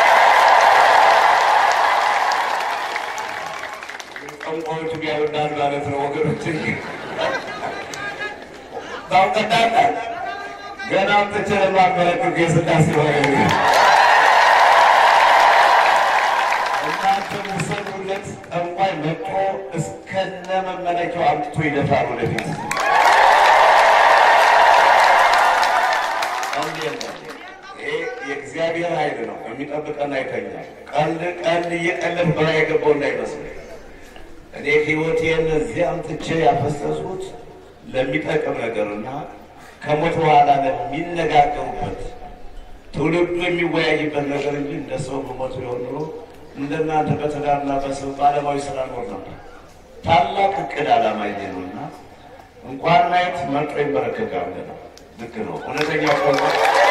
ጠንቋዮቹ ያወዳል ማለት ነው ወገኖች። ታውቀዳለ ገና አምጥቼ ለማበረክት የስላሴ ወረ እናንተ ምሰሉለት ጠንቋይ መጥቶ እስከነ መመለኪያው አምጥቶ ይደፋል ወደፊት። ቀልድ የለም። ይሄ የእግዚአብሔር ኃይል ነው። የሚጠብቀን አይተኛል። ቀልድ ቀልድ እየቀለድ በላ የገባው እንዳይመስል እኔ ህይወቴን እዚህ አምጥቼ ያፈሰስኩት ለሚጠቅም ነገርና ከሞት በኋላ ለሚነጋገሩበት ትውልዱ የሚወያይበት ነገር እንጂ እንደ ሰው በሞት ቢሆን ኖሮ እንደናንተ በትዳርና በሰው በዓለማዊ ስራ ኖር ነበር። ታላቅ እቅድ ዓላማ ይዜ ነው እና እንኳን ማየት መርጦ ይንበረከካል ነው። ልክ ነው። እውነተኛ ቆሞ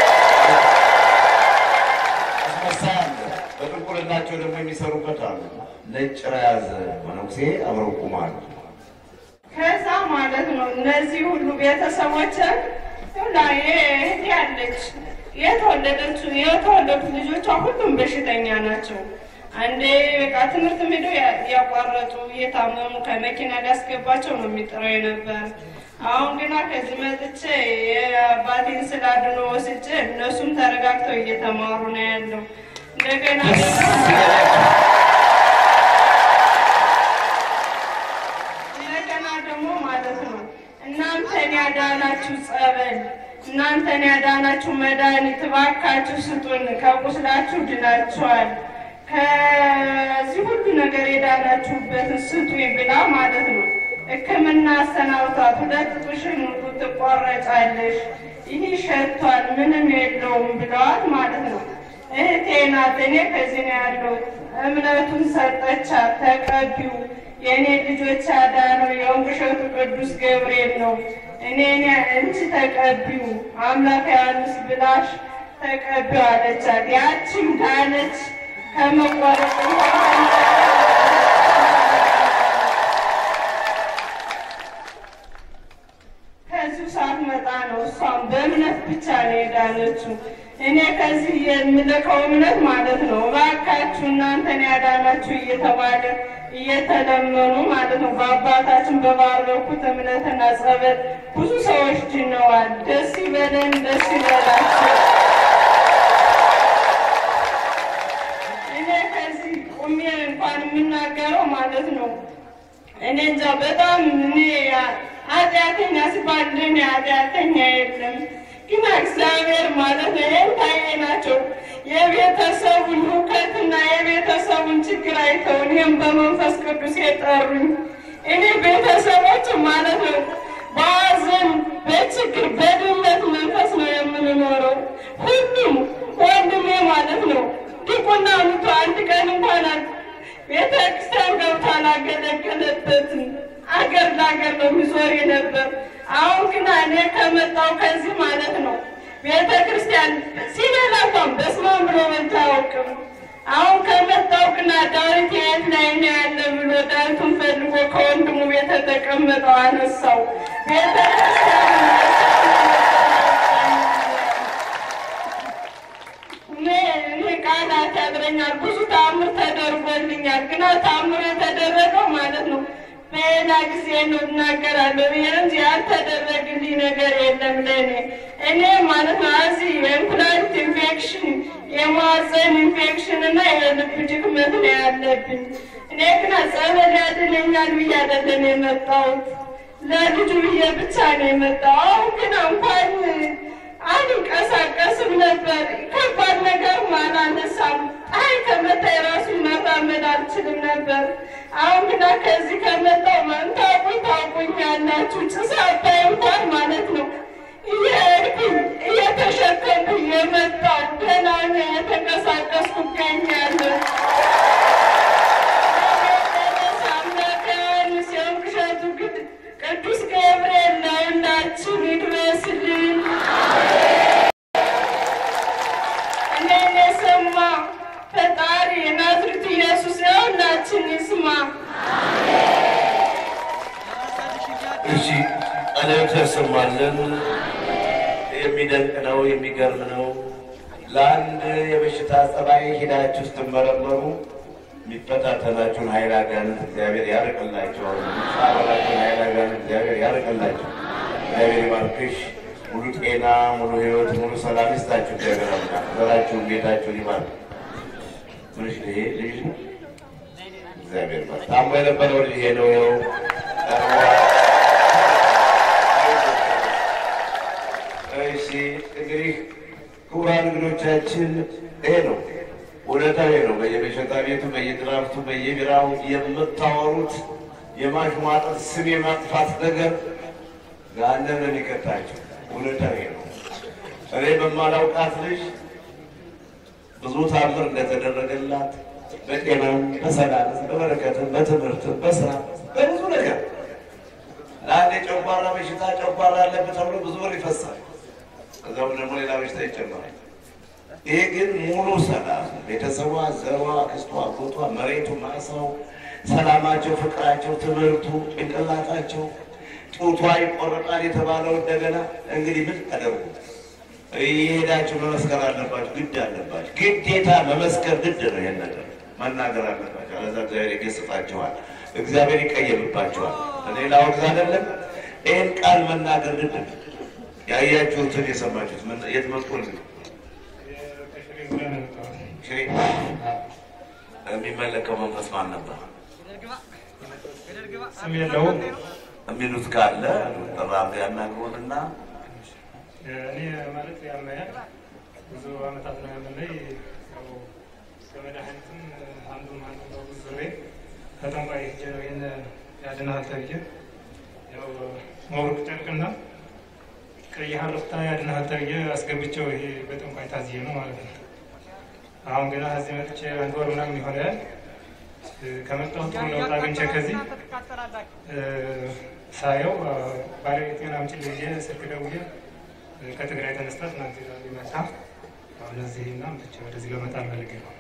አስመሳይ አለ። በጥንቁልናቸው ደግሞ የሚሰሩበት አሉ። ነጭ የያዘ መነኩሴ አብረው ቁማሉ። ከዛ ማለት ነው እነዚህ ሁሉ ቤተሰቦች ላይ እህቴ ያለች የተወለደች የተወለዱት ልጆቿ ሁሉም በሽተኛ ናቸው። አንዴ በቃ ትምህርት ሄደው ያቋረጡ እየታመሙ ከመኪና ሊያስገባቸው ነው የሚጥረው ነበር። አሁን ግና ከዚህ መጥቼ የአባቴን ስላድኖ ወስጄ እነሱም ተረጋግተው እየተማሩ ነው ያለው እንደገና እንደገና ደግሞ ማለት ነው እናንተን ያዳናችሁ ጸበል፣ እናንተን ያዳናችሁ መድኃኒት እባካችሁ ስጡን፣ ከቁስላችሁ ድናችኋል፣ ከዚህ ሁሉ ነገር የዳናችሁበትን ስጡኝ ብላ ማለት ነው ሕክምና አሰናብቷት ሁለት ጡሽን ሁሉ ትቆረጫለሽ፣ ይህ ሸቷል፣ ምንም የለውም ብለዋት ማለት ነው። እህቴ ናት። እኔ ከዚህ ነው ያለው። እምነቱን ሰጠቻት፣ ተቀቢው የእኔ ልጆች ያዳነው የወንቅሸቱ ቅዱስ ገብርኤል ነው። እኔ እኔ እንቺ ተቀቢው አምላክ ዮሐንስ ብላሽ ተቀቢው አለቻት። ያቺም ዳነች ከመቆረጥ ከዚሁ ሰዓት መጣ ነው። እሷም በእምነት ብቻ ነው የዳነችው። እኔ ከዚህ የምልከው እምነት ማለት ነው እባካችሁ እናንተን ያዳናችሁ እየተባለ እየተለመኑ ማለት ነው በአባታችን በባረኩት እምነትና ጸበል ብዙ ሰዎች ድነዋል። ደስ ይበለን፣ ደስ ይበላቸው። እኔ ከዚህ ቁሜ እንኳን የምናገረው ማለት ነው እኔ እንጃ በጣም እኔ ኃጢአተኛ ሲባል እኔ ኃጢአተኛ የለም ግን እግዚአብሔር ማለት ነው ይህን ታዬ ናቸው የቤተሰቡን ሁከትና የቤተሰቡን ችግር አይተው እኔም በመንፈስ ቅዱስ የጠሩኝ እኔ ቤተሰቦች ማለት ነው በሐዘን በችግር በድህነት መንፈስ ነው የምንኖረው። ሁሉም ወንድሜ ማለት ነው ዲቁና ምቶ አንድ ቀን እንኳን ቤተ ክርስቲያን ገብቶ አላገለገለበትም። አገር ለአገር ነው የሚዞር ነበር። አሁን ግን እኔ ከመጣው ከዚህ ማለት ነው ቤተ ክርስቲያን ሲበላ እንኳን በስመ አብ ብሎ በልቶ አያውቅም። አሁን ከመጣው ግና ዳዊት የት ላይ ነው ያለ ብሎ ዳዊቱን ፈልጎ ከወንድሙ ቤት የተቀመጠው አነሳው። ቤተ ክርስቲያን እኔ ቃላት ያጥረኛል። ብዙ ተአምር ተደርጎልኛል። ግና ተአምር የተደረገው ማለት ነው በሌላ ጊዜ ነው እናገራለሁ ብዬ እንጂ ያልተደረግልኝ ነገር የለም ለእኔ እኔ ማለት ነው እዚህ የእንኩላሊት ኢንፌክሽን፣ የማህፀን ኢንፌክሽን እና የልብ ድክመት ነው ያለብኝ። እኔ ግን ጸበል ያድነኛል ብዬ አይደለም የመጣሁት ለልጁ ብዬ ብቻ ነው የመጣው። አሁን ግን እንኳን አንንቀሳቀስም ነበር። ከባድ ነገር አላነሳም። አይ ከመታ የራሱ መራመድ አልችልም ነበር። አሁን ግና ከዚህ ከመጣው ታውቁኝ ታውቁኝ ያላችሁ ጭስ አባይ እንኳን ማለት ነው እየሄድኩኝ እየተሸከምኩኝ የመጣሁ ደህና ነኝ፣ የተንቀሳቀስኩ እገኛለሁ። ቅዱስ ገብርኤል ለሁላችን ይድረስልን። እኔን የሰማ ፈጣሪ የናዝሬቱ ኢየሱስ ለሁላችን ይስማ። እሺ ጸሎት ያሰማልን። የሚደንቅ ነው፣ የሚገርም ነው። ለአንድ የበሽታ ጸባይ ሂዳችሁ ስትመረመሩ የሚፈታተናችሁን ኃይል አጋንንት እግዚአብሔር ያርቅላቸዋል። የሚጻረራችሁን ኃይል አጋንንት እግዚአብሔር ያርቅላቸው። እግዚአብሔር ይባርክሽ። ሙሉ ጤና፣ ሙሉ ሕይወት፣ ሙሉ ሰላም ይስጣችሁ። እግዚአብሔር አምላክ ዘራችሁን፣ ቤታችሁን ይባርክ። ምንሽ ይሄ ልጅ ነው? እግዚአብሔር ይባርክ። ታሞ የነበረው ልጅ ይሄ ነው። ይኸው ቀርቧል። እሺ እንግዲህ ክቡራን እንግዶቻችን ይሄ ነው እውነታው ይሄ ነው። በየመሸታ ቤቱ፣ በየድራፍቱ፣ በየቢራው የምታወሩት የማሽሟጠጥ ስም የማጥፋት ነገር ገሃነም ነው የሚቀጣቸው። እውነታው ይሄ ነው። እኔ በማላውቃት ልጅ ብዙ ታምር እንደተደረገላት በጤናም፣ በሰላም፣ በበረከትም፣ በትምህርትም፣ በስራ በብዙ ነገር ለአንድ የጨጓራ በሽታ ጨጓራ አለበት ተብሎ ብዙ ብር ይፈሳል። ከዛም ደግሞ ሌላ በሽታ ይጨመራል። ይሄ ግን ሙሉ ሰላም ቤተሰቧ፣ ዘሯ፣ አክስቷ፣ አጎቷ፣ መሬቱ፣ ማሳው፣ ሰላማቸው፣ ፍቅራቸው፣ ትምህርቱ፣ ጭንቅላታቸው፣ ጡቷ ይቆረጣል የተባለው እንደገና እንግዲህ ምን አደርጉ እየሄዳችሁ መመስከር አለባችሁ። ግድ አለባችሁ። ግዴታ መመስከር ግድ ነው። ይሄን ነገር መናገር አለባችሁ። አለዛ እግዚአብሔር ይገስጻችኋል። እግዚአብሔር ይቀየምባችኋል። እኔ ላወግዝ አይደለም። ይህን ቃል መናገር ግድ ነው። ያያችሁትን የሰማችሁት ምን- የት መጥቶ ነው? ሽሬ የሚመለከው መንፈስ ማን ነበር? ስም የለውም። የሚሉት ካለ ጠራ ያናግሩንና እኔ ማለት ያመያል ብዙ አመታት ነው ያመለኝ። ያው ከመድኃኒትም አንዱን አንዱ ነው ብዙ ዙሬ ከጠንቋይ ሄጄ ነው ይህን ያድንሃል ተብዬ ያው መብሩቅ ጨርቅና ቀይ ሀረፍታ ያድንሃል ተብዬ አስገብቼው ይሄ በጠንቋይ ታዝዬ ነው ማለት ነው። አሁን ገና እዚህ መጥቼ አንድ ወር ምናምን ይሆናል። ከመጣሁ ጥሩ ለውጥ አግኝቼ ከዚህ ሳየው ባለቤቴን አምጪልኝ ብዬ ስልክ ደውዬ ከትግራይ ተነስታ ትናንት ሊመጣ አሁን እዚህና ብቻ ወደዚህ ለመጣ ፈልጌ ነው።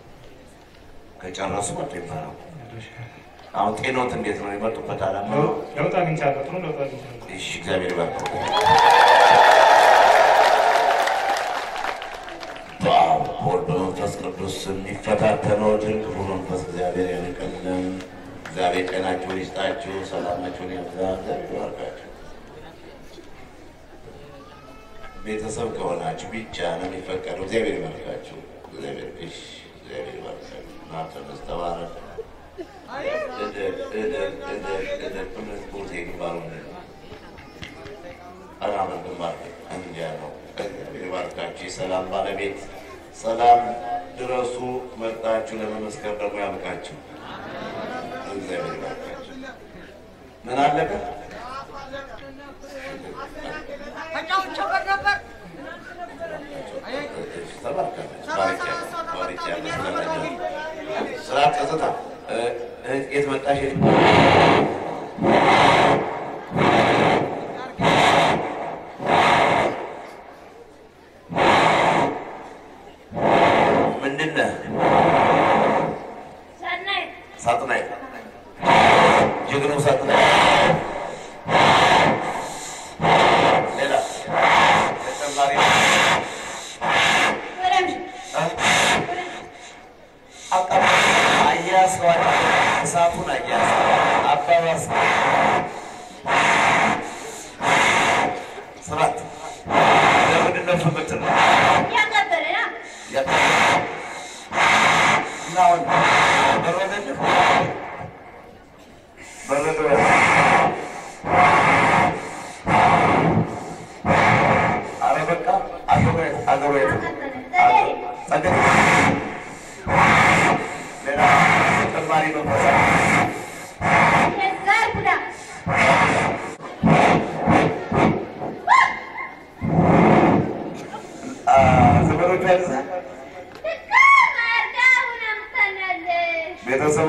ከጨረሱ መጡ ይባላል። አሁን ጤኖት እንዴት ነው? የመጡበት አላማ ለውጥ አግኝቻለሁ። ጥሩ ለውጥ አግኝቻለሁ። እሺ፣ እግዚአብሔር ይባርክ። በአብ በወልድ በመንፈስ ቅዱስ የሚፈታተነዎትን ክፉ መንፈስ እግዚአብሔር ያንቀልን። እግዚአብሔር ጤናችሁን ይስጣችሁ፣ ሰላማችሁን ያብዛ፣ እግዚአብሔር ይባርካችሁ። ቤተሰብ ከሆናችሁ ብቻ ነው የሚፈቀደው። እግዚአብሔር ይባርካችሁ። እግዚአብሔር እሺ፣ እግዚአብሔር ይባርካችሁ። ናተነስ ተባረክ። እደግ እደግ እደግ እደግ እምነት ቦቴ ግንባሩ አራምን ግንባር እንዲያ ነው። እግዚአብሔር ይባርካችሁ። የሰላም ባለቤት ሰላም ድረሱ። መርጣችሁ ለመመስከር ደግሞ ያብቃችሁ። እግዚአብሔር ይባርካችሁ። ምን አለቀ? ስራ ጸጥታ የት መጣሽ? ምንድን ነህ? ሰናይት ሳጥናይ ጀግናው ሳጥናይ። ሌላ ተጨማሪ ወረምሽ አቃ- አያያዝከዋል። እሳቱን አያያዝ አባባስ ስራት ለምንድን ነው የምትለው? ያቀበለ ያ ያ- እና አሁን በረደልህ? በረዶ ያለ ኧረ በቃ አገሩ የት- አገሩ የት ነው? ጸገዴ ሌላ ተጨማሪ መንፈሳ የዛር ጉዳ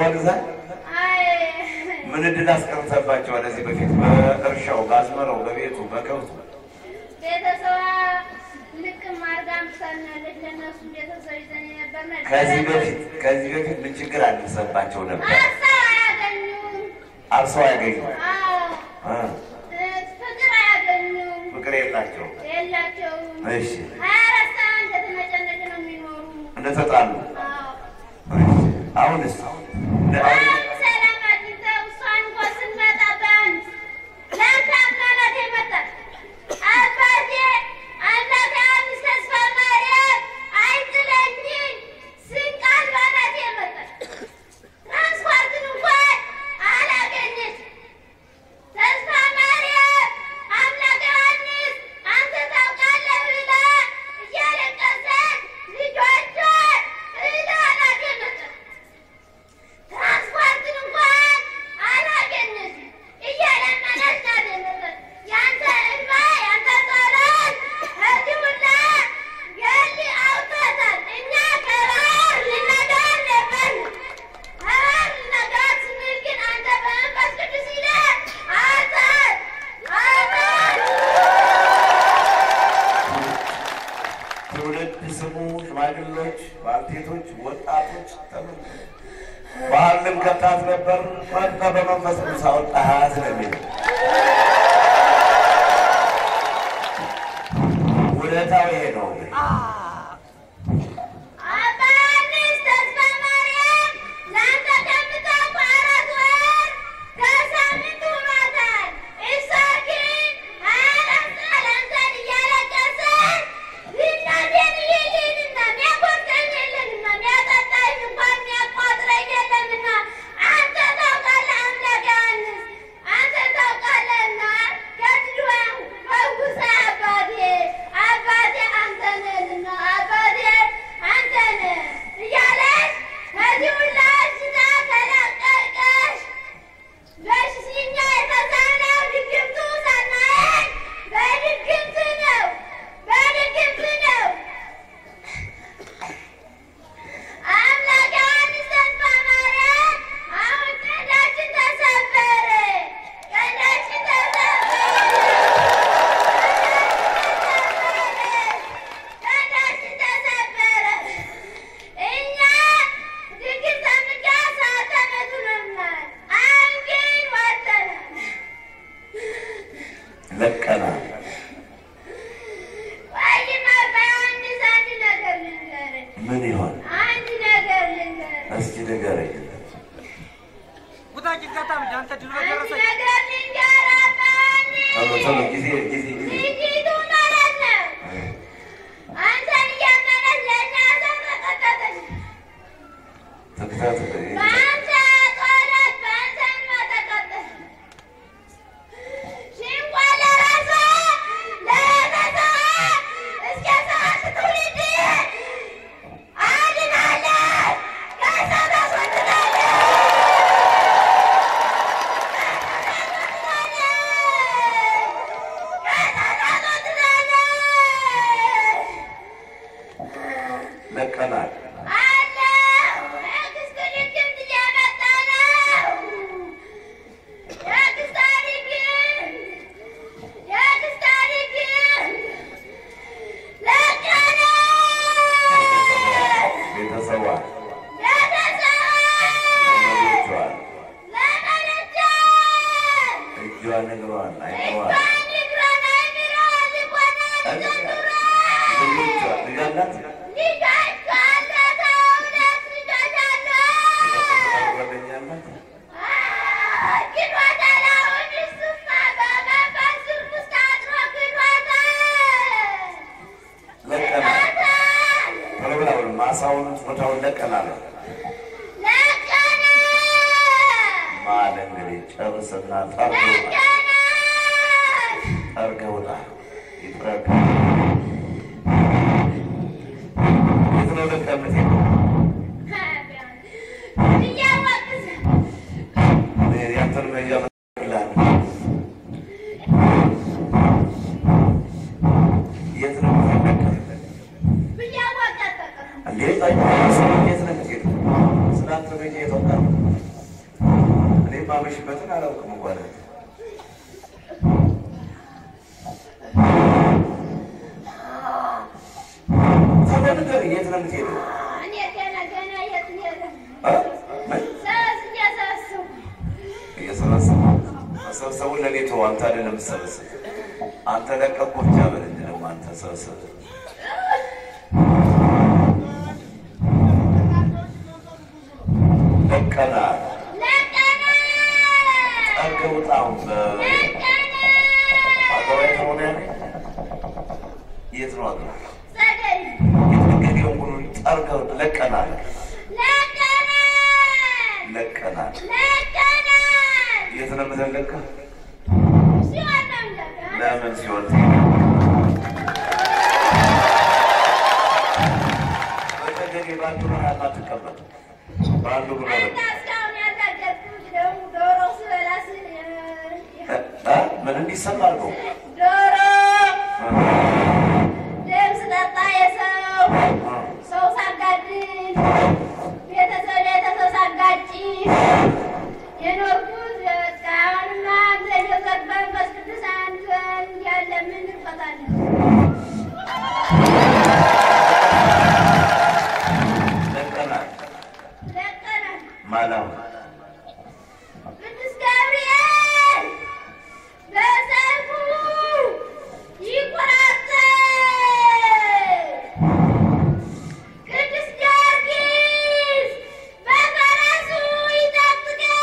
ገብተዋል እዛ አይ ምን እድል አስቀርተባቸዋል? እዚህ በፊት በእርሻው፣ በአዝመራው፣ በቤቱ፣ በከብቱ ቤተሰባ ልቅም አድርጋ አምጥታናለች። ለእነሱ ቤተሰብ ይዘን የነበርነ ከዚህ በፊት ከዚህ በፊት ምን ችግር አልደረሰባቸው ነበር? አርሰው አያገኙም። አርሰው አያገኙ አዎ እ ፍቅር አያገኙም። ፍቅር የላቸው። የላቸውም። እሺ ሀያ አራት ሰዓት እንደተነጨነጭ ነው የሚኖሩ። እንደተጣሉ አዎ አሁንስ አንድ ሰላም አግኝተው እሷን እንኳን ስንመጣ በአንድ ለአንተ አምናናት የመጣች አባቴ አምላክ ዮሐንስ ተስፋ ማርያም አይጥለኝም ስንቅ አልባ ናት የመጣች ትራንስፖርትን እንኳን አላገኘች ተስፋ ማርያም አምላክ ዮሐንስ አንተ ታውቃለህ ብላ እያለቀሰች ልጆቿን እህል አላገኘችም። ትራንስፖርትን እንኳን አላገኘችም። እየለመነች ናት የመጣች። ያንተ እንባ ያንተ ጸሎት ከዚህ ሁላ ገል አውጥቶታል። እኛ ከባህር ልንነጋር ነበርን። ከባህር ልንነጋር ስንል ግን አንተ በመንፈስ ቅዱስ ይለህ አውጣን አውጣን ትውልድ ስሙ ሽማግሌዎች፣ ባልቴቶች፣ ወጣቶች ተመ ባህልም ከታት ነበር መጣ በመንፈስ ቅዱስ አወጣሃት ነው የሚለው ውለታው ይሄ ነው እንግዲህ አባ ዮሐንስ ተስፋ ማርያም ለአንተ ከምታውቁ አራት ወር ከሳምንት ሆኗታል። እሷ ግን ሀያ አራት ሰዓት አንተን እያለቀሰች እናቴን እየሄድና የሚያጎርሰኝ የለምና የሚያጠጣኝ እንኳን የሚያቋጥረኝ የለምና አንተ ታውቃለህ አምላክ ዮሐንስ አንተ ታውቃለህና ከድዋ ፈውሰህ አባቴ አባቴ አንተ ነህና አባቴ አንተ ነህ እያለች ከዚህ ሁላ በሽታ ተለቀቀች። በሽኛ የተሳነው ድግምቱ ሳናየን በድግምት ነው በድግምት ነው። አምላክ ዮሐንስ ተስፋ ማርያም አሁን ቀንዳችን ተሰበረ፣ ቀንዳችን ተሰበረ፣ ቀንዳችን ተሰበረ። እኛ ድግስ ተምጋ ሳተመቱንናል። አሁን ግን ወጥተናል። ለቀናል። ወይማ በዮሐንስ አንድ ነገር ልንገርህ፣ ምን ይሆን አንድ ነገር ልንገርህ እስኪ ንገረኝ። አንድ ነገር ልንገርህ ቶሎ ቶሎ ጊዜ ጊዜ ጊዜ ልጅቱ ማለት ነው አንተን እያመነች ለእኛ ተንቀጠቀጠች። ተከታተል። በአንተ ጸሎት በአንተ እንባ ተቀጠለች። ሽንኳ ለራሷ ለቤተሰቧ እስከ ሰባት ትውልድ አድናለች። ከእሳት አስወጥታለች። ለቀናል። ቤተሰቧ ዘመዶቿ እጇን እግሯን አይኗን ልጆቿ ልጅ አላት ጓደኛ አላት ለቀናል። ቶሎ ብላ በሉ። ማሳውን ቦታውን ለቀናል። ማለ እንግዲህ ጨርስና ጠርገ ጠርገ ውጣ ይጥረግ የት ነው ለቀምት ያንተን መያ ይላል የት ነው የምትለቀም? እንዴ ጠይቅ፣ የት ነው የምትሄደው? ስላንተ መያ የተወጣ የማመሽበትን አላውቅም እንኳን ታዲያ ንገረኝ፣ የት ነው የምትሄደው? እኔ ገና ገና የት ሄደ? እ? ምን? ሰስ እያሳስቡ እየሰበሰቡ መሰብሰቡን ለእኔ ተው፣ አንተ አይደለም የምትሰበስብ። አንተ ለቀቁ ብቻ በል እንጂ ደግሞ አንተ ሰብስብ። በቀና ለቀና ጠርገው ጣም አገባ የተሆነ ያኔ የት ነው አገባ ጸደይ የተነገደውን ሁሉ ጠርገው ለቀናል ለቀና ለቀናል ለቀና የት ነው የምትለቀ ሲሆን ነው እንደገና ለምን ሲሆን በተገኘ በአንዱ ነው አትቀመጥ በአንዱ ብሎ እና እስካሁን ያላገጥኩት ደግሞ ዶሮ ስበላ ስል እ? ምን እንዲሰማ አድርገው ዶሮ ደም ስጠጣ የሰው ሰው ሳጋድል ቤተሰብ ቤተሰብ ሳጋጭ የኖርኩት በቃ አሁንማ አንተ ጆዘር መንፈስ ቅዱስ አንተ ያለ ምን እንፈታለን? ለቀናል ለቀናል። ማላው ቅዱስ ገብርኤል በሰይፉ ይቆራጠል። ቅዱስ ጊዮርጊስ በፈረሱ ይጠብቀን።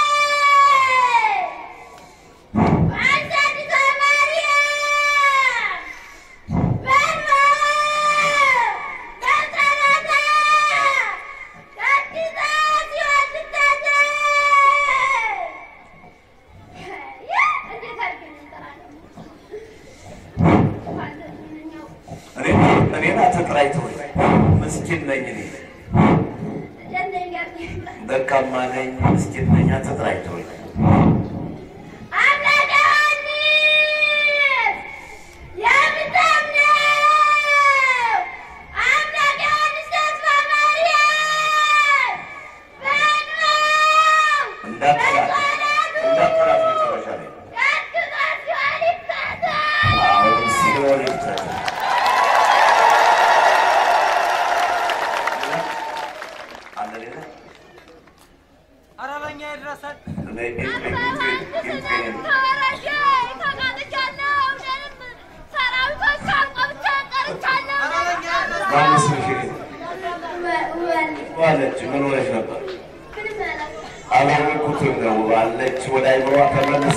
አዛኝቷ ማርያም በእንባ በጸሎታ ቀድሳ ሲኦል ትታደግ። እንዴት አድርገን እንጠራለን? እኔ እኔን አትጥራይተው ምስኪን ነኝ እኔ ደካማ ነኝ ምስኪን ነኝ አትጥራይተው አምላከ ዮሐንስ የምታምነው አምላከ ዮሐንስ ተስፋ ማርያም በእንባው እንዳትላት እንዳትላት መጨረሻ ላይ ቀጥቅጦ ሲኦል ይክተታል። አሁን ሲሆን ይብታል አለ ሌላ ኧረ በእኛ ይድረሰን። እኔ ኢንትሬ ኢንትሬ ኢንትሬ ተወረደ፣ ተጋጥቻለሁ። እኔንም ሰራዊቶች አቆብቼ ጠርቻለሁ። ኧረ በእኛ ይድረሰን። ማንስ ምሽ ወል ዋለች ምን ሆነች ነበር ምንም አላውቅም። አላወቅኩትም ነው ባለች ወደ አይምሯ ተመልሳ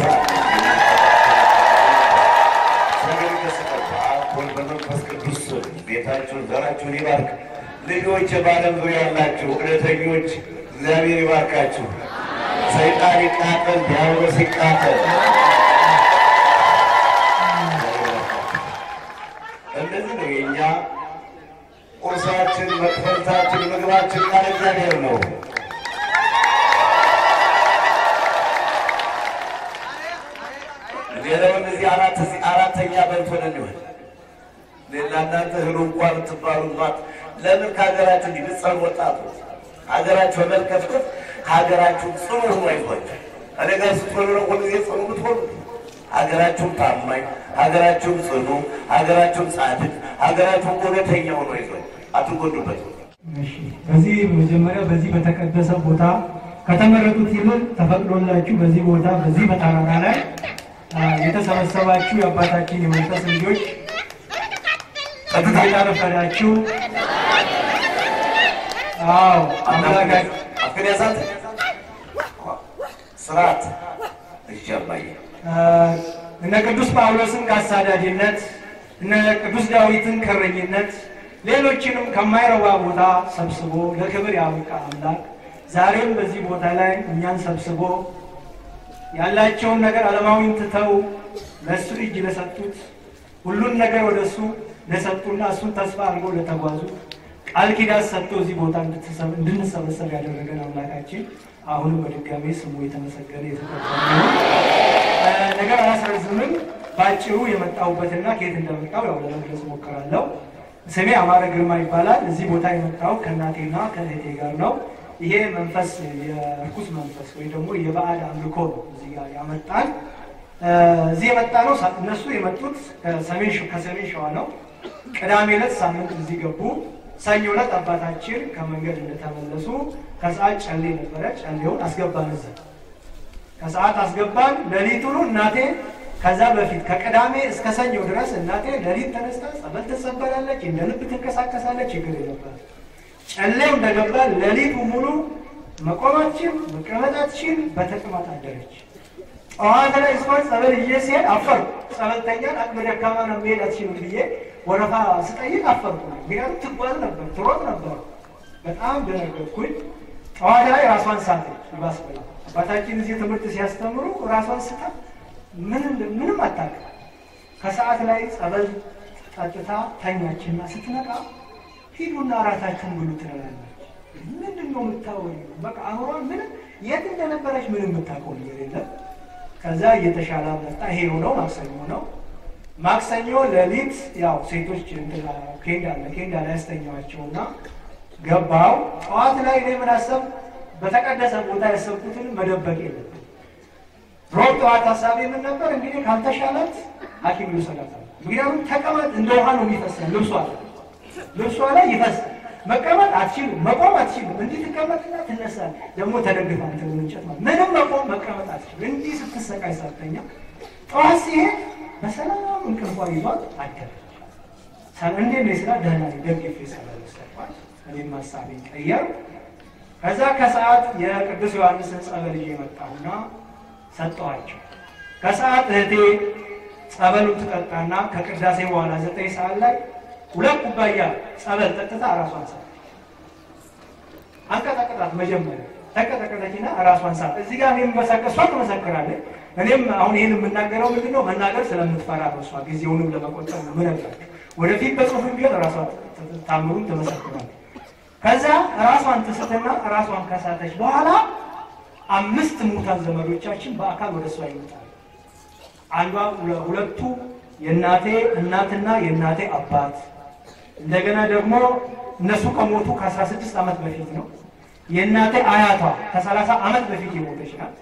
ነገር ይመስላል በአብ ወልድ በመንፈስ ቅዱስ ስም ቤታችሁን ዘራችሁን ይባርክ ልጆች በዓለም ዙሪያ ያላችሁ እውነተኞች እግዚአብሔር ይባርካችሁ ሰይጣን ይቃጠል ዲያብሎስ ይቃጠል እንደዚህ ነው የእኛ ቁርሳችን መክፈልታችን ምግባችን ቃል እግዚአብሔር ነው ሌላውን እዚህ አራት እዚህ አራተኛ በልቶ ነው የሚሆን ሌላ እናንተ እህሉ እንኳን የምትባሉባት ለምን ከሀገራችሁ እንዲብጸር ወጣቱ ሀገራችሁ በመልከፍከፍ ሀገራችሁ ጽኑ ሆኖ አይዟቸው እኔ ጋር ስትሆኑ ነው ሁልጊዜ ጽኑ የምትሆኑ ሀገራችሁም ታማኝ ሀገራችሁም ጽኑ ሀገራችሁም ጻድቅ ሀገራችሁም እውነተኛ ሆኖ ይዟል አትጎዱበት እሺ በዚህ መጀመሪያ በዚህ በተቀደሰ ቦታ ከተመረጡት ይልቅ ተፈቅዶላችሁ በዚህ ቦታ በዚህ በተራራ ላይ አ፣ የተሰበሰባችሁ የአባታችን የመንፈስ ልጆች እንዴት አረፈዳችሁ? አዎ አምላካችን አፍን ያሳት ስርዓት እሺ አባዬ አ፣ እነ ቅዱስ ጳውሎስን ከአሳዳጅነት እነ ቅዱስ ዳዊትን ከእረኝነት ሌሎችንም ከማይረባ ቦታ ሰብስቦ ለክብር ያበቃ አምላክ ዛሬም በዚህ ቦታ ላይ እኛን ሰብስቦ ያላቸውን ነገር ዓለማዊን ትተው ለእሱ እጅ ለሰጡት ሁሉን ነገር ወደ እሱ ለሰጡና እሱን ተስፋ አድርገው ለተጓዙ ቃል ኪዳን ሰጥቶ እዚህ ቦታ እንድትሰብ- እንድንሰበሰብ ያደረገን አምላካችን አሁንም በድጋሜ ስሙ የተመሰገነ የተከበረ ነው። እ፣ ነገር አላስረዝምም። በአጭሩ የመጣሁበትና ከየት እንደመጣሁ ያው ለመግለጽ እሞክራለሁ። ስሜ አማረ ግርማ ይባላል። እዚህ ቦታ የመጣው ከእናቴና ከእህቴ ጋር ነው። ይሄ መንፈስ የርኩስ መንፈስ ወይ ደግሞ የባዕድ አምልኮ ነው እዚህ ጋር ያመጣል። እ፣ እዚህ የመጣ ነው ሳ- እነሱ የመጡት ከሰሜን ሸ- ከሰሜን ሸዋ ነው። ቅዳሜ ዕለት ሳምንት እዚህ ገቡ። ሰኞ ዕለት አባታችን ከመንገድ እንደተመለሱ ከሰዓት ጨሌ ነበረ። ጨሌውን አስገባን እዚህ ከሰዓት አስገባን። ሌሊቱኑ እናቴ ከዛ በፊት ከቅዳሜ እስከ ሰኞ ድረስ እናቴ ሌሊት ተነስታ ጸበል ትጸበላለች፣ እንደ ልብ ትንቀሳቀሳለች። ችግር የለባት። ጨሌው እንደገባ ሌሊቱ ሙሉ መቆማችን መቀመጣችን በተቅማጥ አደረች። ጠዋት ላይ ስሆን ጸበል ይዤ ሲሄድ አፈርኩ። ጸበልተኛን አቅመ ደካማ ነው መሄድ አትችልም ብዬ ወረፋ ስጠይቅ አፈርኩ። ምክንያቱም ትጓዝ ነበር፣ ትሮጥ ነበር። በጣም ደነገጥኩኝ። ጠዋት ላይ ራሷን ሳተች። ይባስ ብላ አባታችን እዚህ ትምህርት ሲያስተምሩ ራሷን ስታ ምንም ምንም አታውቅም። ከሰዓት ላይ ጸበል ጠጥታ ተኛችና ስትነቃ ሂዱና እራታችሁን ብሉ ትላለች። ምንድን ነው የምታወሪው? በቃ አእምሯን ምንም የት እንደነበረች ምንም የምታውቀው ነገር የለም። ከዛ እየተሻለ መጣ። ይሄ የሆነው ማክሰኞ ነው። ማክሰኞ ሌሊት ያው ሴቶች እንትና ኬንዳ አለ ኬንዳ ላይ ያስተኛዋቸውና ገባው። ጠዋት ላይ እኔ ምን አሰብኩ? በተቀደሰ ቦታ ያሰብኩትን መደበቅ የለብን። ሮብ ጠዋት ሀሳቤ ምን ነበር? እንግዲህ ካልተሻላት ሐኪም ይውሰዳታል። ምክንያቱም ተቀመጥ እንደ ውሃ ነው የሚፈሰን ልብሷ ላይ ልብሷ ላይ ይፈሳል። መቀመጥ አትችልም፣ መቆም አትችልም። እንዲህ ትቀመጥና ትነሳል። ደግሞ ተደግፋ እንትን እንጨት ማለት ምንም መቆም መቀመጥ አትችልም። እንዲህ ስትሰቃይ ሳተኛ ጠዋት ሲሄድ በሰላም እንቅልፏ ይዟት አደረች። እንዴት ነው ስራ ደህና ነኝ፣ ደግፌ ሰላም ሰጥቷል። እኔም ሀሳቤን ቀየር። ከዛ ከሰዓት የቅዱስ ዮሐንስን ጸበል ይዤ መጣሁና ሰጠኋቸው። ከሰዓት እህቴ ጸበሉን ትጠጣና ከቅዳሴ በኋላ ዘጠኝ ሰዓት ላይ ሁለት ኩባያ ጸበል ጠጥታ እራሷን ሳት አንቀጠቅጣት። መጀመሪያ ተቀጠቀጠችና እራሷን ሳት። እዚህ ጋር እኔም መሰከር እሷ ትመሰክራለች። እኔም አሁን ይህን የምናገረው ምንድን ነው መናገር ስለምትፈራ ነው። እሷ ጊዜውንም ለመቆጠብ ነው ምነግራቸው። ወደፊት በጽሁፍ ቢሆን ራሷ ታምሩን ትመሰክራለች። ከዛ ራሷን ትስትና ራሷን ከሳተች በኋላ አምስት ሙታን ዘመዶቻችን በአካል ወደ እሷ ይመጣሉ። አንዷ ሁለቱ የእናቴ እናትና የእናቴ አባት እንደገና ደግሞ እነሱ ከሞቱ ከ16 ዓመት በፊት ነው። የእናቴ አያቷ ከ30 ዓመት በፊት የሞተች ናት።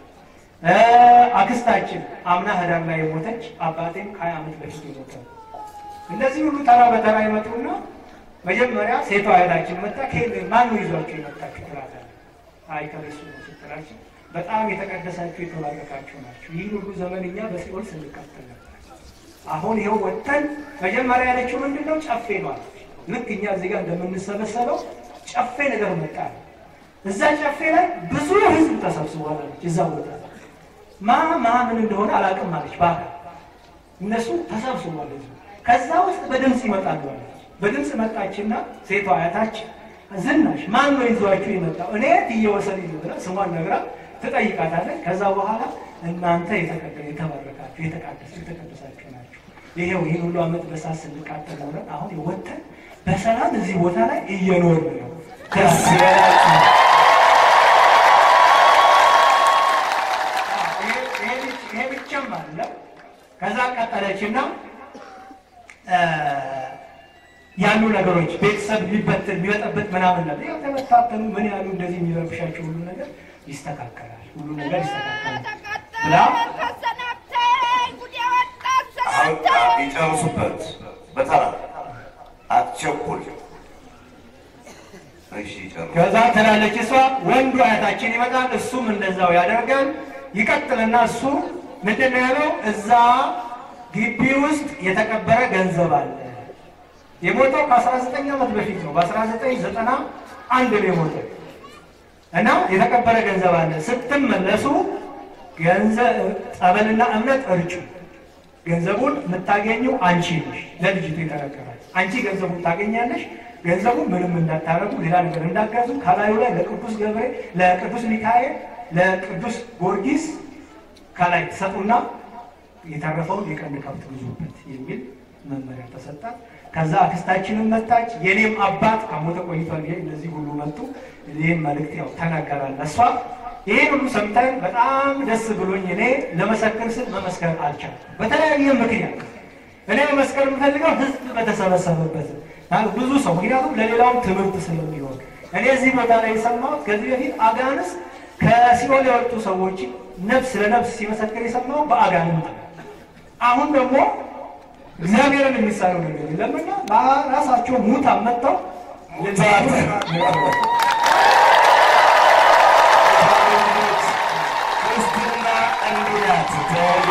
አክስታችን አምና ህዳር ላይ የሞተች አባቴም ከ20 ዓመት በፊት የሞተ ነው። እነዚህ ሁሉ ተራ በተራ ይመጡና መጀመሪያ ሴቷ እህታችን መጣ። ማን ነው ይዟቸው የመጣችሁ ትላታለች። አይ ከእሱ ነው ስትላቸው በጣም የተቀደሳችሁ የተባረካችሁ ናችሁ። ይህን ሁሉ ዘመን እኛ በሲኦል ስንቃጠል ነበር። አሁን ይኸው ወጥተን መጀመሪያ ያለችው ምንድን ነው? ጨፌ ነው አለች። ልክ እኛ እዚህ ጋር እንደምንሰበሰበው ጨፌ ነገር መጣ። እዛ ጨፌ ላይ ብዙ ህዝብ ተሰብስቧል አለች። እዛ ቦታ ማ ማ ምን እንደሆነ አላውቅም አለች። በአካል እነሱ ተሰብስቧል ህዝቡ። ከዛ ውስጥ በድምፅ ይመጣሉ አለች። በድምፅ መጣችና ሴቷ አያታችን ዝናሽ ማን ነው ይዟችሁ የመጣው? እኔ ትየወሰን ብላ ስሟን ነግራ ትጠይቃታለች። ከዛ በኋላ እናንተ የተባረካችሁ የተቃደስ የተቀደሳችሁ ናችሁ። ይሄው ይህን ሁሉ ዓመት በሳት ስንቃጠል ኖረን አሁን ወጥተን በሰላም እዚህ ቦታ ላይ እየኖርን ነው። ደስ ይበላችሁ። ይሄ ብቻም አለ። ከዛ ቀጠለችና ያሉ ነገሮች ቤተሰብ ሊበትን ሊበጠብጥ ምናምን ነገር ያው ተበታተኑ ምን ያሉ እንደዚህ የሚረብሻቸው ሁሉ ነገር ይስተካከላል፣ ሁሉ ነገር ይስተካከላል ብላ ይጨርሱበት በተራ አትቸኩል። እሺ ጨርሱ። ከዛ ትላለች እሷ። ወንዱ አያታችን ይመጣል፣ እሱም እንደዛው ያደርጋል። ይቀጥልና እሱ ምንድን ነው ያለው? እዛ ግቢ ውስጥ የተቀበረ ገንዘብ አለ። የሞተው ከ19 ዓመት በፊት ነው። በ1991 ነው የሞተው እና የተቀበረ ገንዘብ አለ። ስትመለሱ ገንዘብ ጸበልና እምነት እርጩ። ገንዘቡን የምታገኘው አንቺ ነሽ። ለልጅቱ የተነገራል። አንቺ ገንዘቡን ታገኛለሽ። ገንዘቡን ምንም እንዳታረጉ፣ ሌላ ነገር እንዳጋዙ ከላዩ ላይ ለቅዱስ ገብርኤል፣ ለቅዱስ ሚካኤል፣ ለቅዱስ ጊዮርጊስ ከላይ ትሰጡና የተረፈውን የቀንድ ከብት ግዙበት የሚል መመሪያ ተሰጣት። ከዛ አክስታችንም መጣች። የኔም አባት ከሞተ ቆይቷል። ይሄ እነዚህ ሁሉ መጡ። ይህም መልእክት ያው ተናገራል። እሷ ይሄን ሁሉ ሰምታኝ በጣም ደስ ብሎኝ እኔ ለመሰከር ስል መመስከር አልቻልኩም። በተለያየ ምክንያት እኔ መመስከር የምፈልገው ህዝብ በተሰበሰበበት ብዙ ሰው ምክንያቱም ለሌላውም ትምህርት ስለሚሆን እኔ እዚህ ቦታ ላይ የሰማሁት ከዚህ በፊት አጋንስ ከሲኦል የወጡ ሰዎች ነፍስ ለነፍስ ሲመሰክር የሰማው በአጋንንት ነው። አሁን ደግሞ እግዚአብሔርን የሚሳለው ነገር የለምና በራሳቸው ሙታን መጥተው ክርስትና እንዲህ ናት። ተወልዶ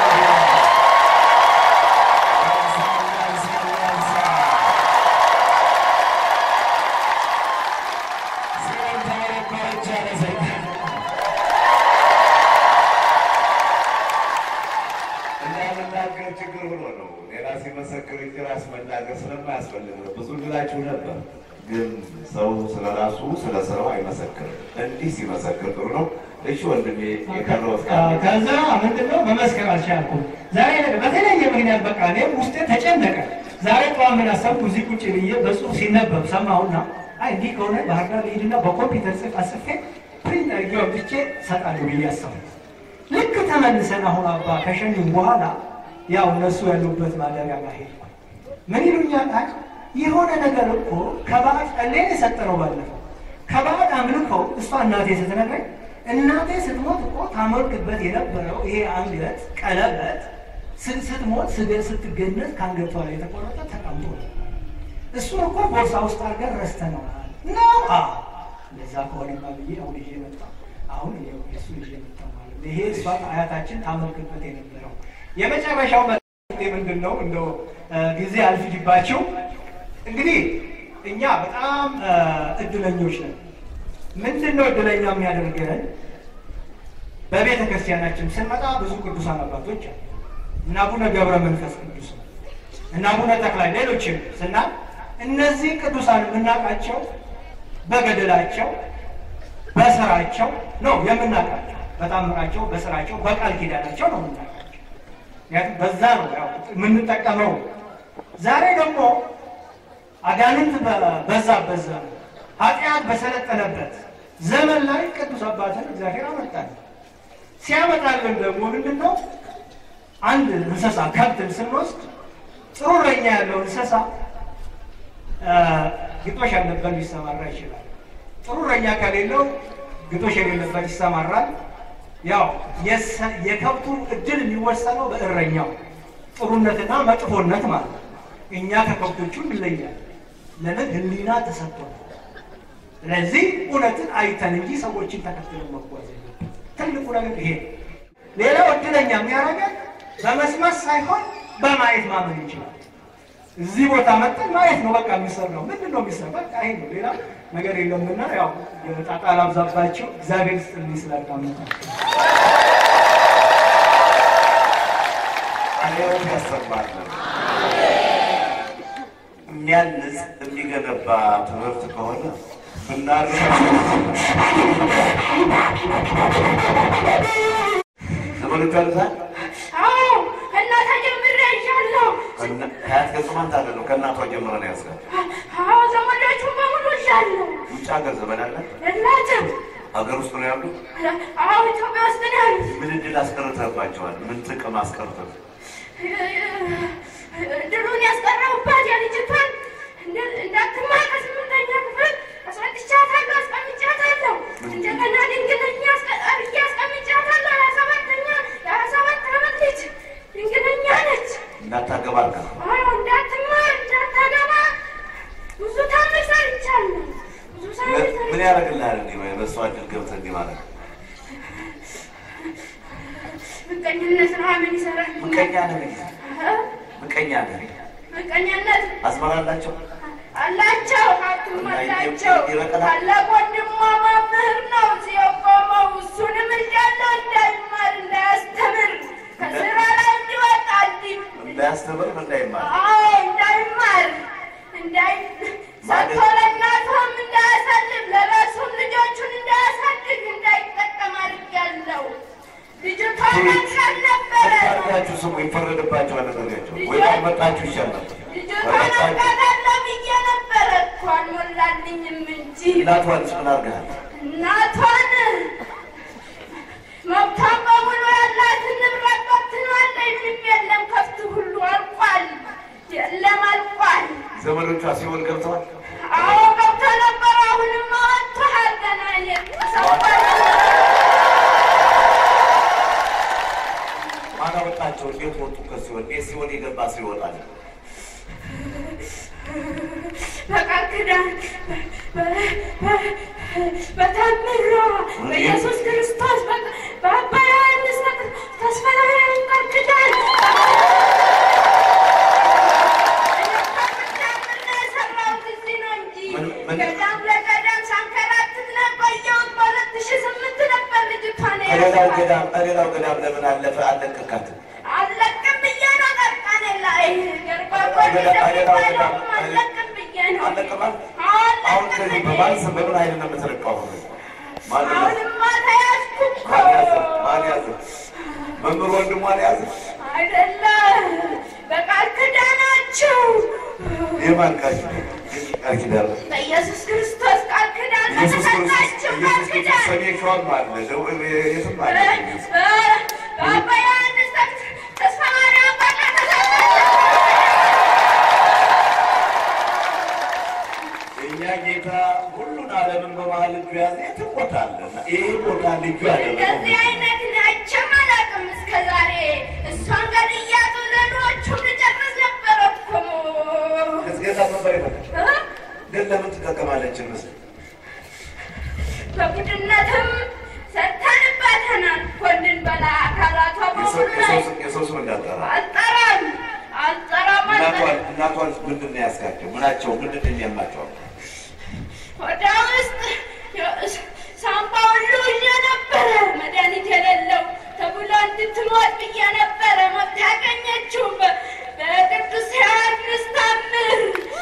እንዳልናገር ችግር ሆኖ ነው። ሌላ ሲመሰክር እንጂ ራስ መናገር ስለማያስፈልግ ነው። ብዙ ልላችሁ ነበር፣ ግን ሰው ስለ ራሱ ስለ ስራው አይመሰክርም። እንዲህ ሲመሰክር ጥሩ ነው። እሺ ወንድሜ የቀረውት ከዛ ምንድነው መመስከር አልቻልኩም። ዛሬ ነገር በተለያየ ምክንያት በቃ እኔም ውስጤ ተጨነቀ። ዛሬ ጠዋት ምን አሰብኩ? እዚህ ቁጭ ብዬ በጽሁፍ ሲነበብ ሰማሁና አይ እንዲህ ከሆነ ባህር ዳር ልሂድና በኮምፒውተር ጽፍ አስፌ ፕሪንት አድርጌ አውጥቼ እሰጣለሁ ብዬ አሰብኩ። ልክ ተመልሰን አሁን አባ ከሸኙም በኋላ ያው እነሱ ያሉበት ማደሪያ ጋር ሄድኩ። ምን ይሉኛል? አይ የሆነ ነገር እኮ ከባዕድ ጸሌን የሰጠነው ባለፈው ከባዕድ አምልከው እሷ እናቴ ስትነግረኝ እናቴ ስትሞት እኮ ታመልክበት የነበረው ይሄ አንገት ቀለበት ስት- ስትሞት ስገ ስትገነዝ ከአንገቷ ላይ የተቆረጠ ተቀምጦ ነው። እሱን እኮ ቦርሳ ውስጥ አድርገን ረስተነዋል ነው። አዎ እንደዛ ከሆነማ ብዬ አሁን ይዤ መጣሁ። አሁን ይኸው የእሱ ይዤ መጣሁ ማለት ነው። ይሄ እሷ አያታችን ታመልክበት የነበረው የመጨረሻው መልእክቴ ምንድን ነው? እንደው እ፣ ጊዜ አልፍጅባችሁ። እንግዲህ እኛ በጣም እ፣ እድለኞች ነን። ምንድን ነው እድለኛ የሚያደርገን? በቤተ ክርስቲያናችን ስንመጣ ብዙ ቅዱሳን አባቶች አሉ። እና አቡነ ገብረ መንፈስ ቅዱስ ነው እና አቡነ ተክላይ ሌሎችም ስናል እነዚህ ቅዱሳን የምናውቃቸው በገድላቸው በስራቸው ነው የምናውቃቸው። በታምራቸው፣ በስራቸው፣ በቃል ኪዳናቸው ነው የምናውቃቸው። ምክንያቱም በዛ ነው ያው የምንጠቀመው። ዛሬ ደግሞ አጋንንት በበዛበት ዘመን ኃጢአት በሰለጠነበት ዘመን ላይ ቅዱስ አባትን እግዚአብሔር አመጣል። ሲያመጣልን ደግሞ ምንድን ነው አንድ እንስሳ ከብትን ስንወስድ ጥሩ እረኛ ያለው እንስሳ እ፣ ግጦሽ ያለበት ሊሰማራ ይችላል። ጥሩ እረኛ ከሌለው ግጦሽ የሌለበት ይሰማራል። ያው የሰ- የከብቱ እድል የሚወሰነው በእረኛው ጥሩነትና መጥፎነት ማለት ነው። እኛ ከከብቶቹ እንለያለን። ለምን ሕሊና ተሰጥቶናል። ስለዚህ እውነትን አይተን እንጂ ሰዎችን ተከትለን መጓዝ የለብንም። ትልቁ ነገር ይሄ ነው። ሌላው እድለኛ የሚያደርገን በመስማት ሳይሆን በማየት ማመን ይችላል። እዚህ ቦታ መጠን ማየት ነው በቃ የሚሰራው። ምንድን ነው የሚሰራ? በቃ ይሄ ነው፣ ሌላ ነገር የለምና ያው የጣጣ ላብዛባቸው። እግዚአብሔር ስጥልኝ ስላዳመጣችሁ። አሌዎት ያሰማልን። የሚያንጽ የሚገነባ ትምህርት ከሆነ ብናር ተመልካልታ አዎ ከእናታ ጀምሬ ይዣለሁ። ከአያት ገጽ ማን ታለ ነው? ከእናቷ ጀምረ ነው ያስጋል። አዎ ዘመዶቹን በሙሉ ይዣለሁ። ውጭ ሀገር ዘመን አለ፣ እናትም ሀገር ውስጥ ነው ያሉ። አዎ ኢትዮጵያ ውስጥ ነው ያሉት። ምን እድል አስቀርተባቸዋል? ምን ጥቅም አስቀርተብ? ድሉን ያስቀረውባት የልጅቷን እንደ- እንዳትማር ከስምንተኛ ክፍል አስረድቻታለሁ፣ አስቀምጫታለሁ። እንደገና ድንግለኛ አስቀ- አድርጌ አስቀምጫታለሁ። የሀያ ሰባተኛ የሀያ ሰባት ዓመት ልጅ ድንግለኛ ነች። እንዳታገባ አልካ አዎ እንዳትማር እንዳታገባ ብዙ ታምር ሰርቻለሁ። ብዙ ታምር ምን ሰርቻለሁ። ያደርግልሃል? እንዲህ በእሷ እድል ገብተህ እንዲህ ማለት ምቀኝነት ነው። ምን ይሰራል? ምቀኛ ነህ፣ ምቀኛ ነህ። ምቀኛነት አዝመራ አላቸው አላቸው ሀብቱም አላቸው። ይበቃል። ታላቅ ወንድሟ መምህር ነው እዚህ የቆመው። እሱንም እንዳለው እንዳይማር እንዳያስተምር ከስራ ላይ እንዲወጣ እንዲ እንዳያስተምር እንዳይማር አዎ እንዳይማር እንዳይ ሰጥቶ ለእናቷም እንዳያሳልፍ ለራሱም ልጆቹን እንዳያሳድግ እንዳይጠቀም አድርጊያለሁ። ልጅቷ መልካም ነበረ። ታርጋችሁ ስሙ፣ ይፈረድባቸዋል። አደረጋቸው ወይ መጣችሁ ይሻላል። ልጅቷን አውቃታለሁ ብዬ ነበረ እኮ አልሞላልኝም እንጂ እናቷንስ ምን አድርገሃል? እናቷን መብቷን በሙሉ ያላትን ንብረት በትናለች። ምንም የለም፣ ከብት ሁሉ አልቋል። የለም አልቋል። ዘመዶቿ ሲሆን ገብተዋል። አዎ ገብቶ ነበር። አሁንማ ናቸው። እንዴት ወጡ ከሲኦል? እንዴት ሲኦል የገባ ሰው ይወጣል? በቃል ኪዳን በታምሯ በኢየሱስ ክርስቶስ በአባ ዮሐንስ ተስፋ ቃል ኪዳን የሰራሁት እዚህ ነው እንጂ ምን- ገዳም ለገዳም ሳንከራትት ለቆየሁት በሁለት ሺህ ስምንት ነበር ልጅቷን ከሌላው የያዝኳት። ገዳም ከሌላው ገዳም ለምን አለፈ አለቀካትም? አለቅም ብዬ ነው ጠርቃኔ ላይ ገርባቆን እንደሚባለው አለቅም ብዬ ነው አለቀማል። አዎ፣ አሁን አለቅም ከዚህ ብዬ በማን ስም በምን ኃይል ነው የምትለቀው? ማን ነው? አሁንማ ተያዝኩ እኮ ማን ያዘ? ማን ያዘ? መምህር ወንድሟን ያዘ? አይደለም በቃል ኪዳናችሁ የማን ቃል ኪዳን? ቃል ኪዳን ነው። በኢየሱስ ክርስቶስ ቃል ኪዳን ኢየሱስ ክርስቶስ በተሰጣችሁ ቃል ኢየሱስ ክርስቶስ ኪዳን ሰሜን ሸዋም አለ ደቡብ የትም አለ። በአባ ዮሐንስ ተስፋ ማርያም ቃል ተሰጣችሁ የእኛ ጌታ ሁሉን ዓለምን በመሀል እጁ ያዘ። የትም ቦታ አለ እና ይሄ ቦታ ልጁ ያደረገው እንደዚህ አይነት ናቸው አላውቅም እስከ ዛሬ። እሷን ገድያት ሌሎቹን ልጨርስ ነበር እኮ እስከዛ ነበር ይፈለግ እ? ግን ለምን ትጠቀማለች ምስል በቡድነትም ሰርተንባተናል እኮ እንድንበላ አካላቷ በሙሉ ላይ የሰው ስም እንዳጠራ አልጠራም አልጠራም እናቷን አልጠራም እናቷን ምንድን ነው ያስጋቸው? ምናቸው ምንድን ነው የሚያማቸው? ወደ ውስጥ ሳምባ ሁሉ ይዤ ነበረ መድኃኒት የሌለው ተብሎ እንድትሞት ብዬ ነበረ። ሞት ያገኘችው በ- በቅዱስ ዮሐንስ ታምር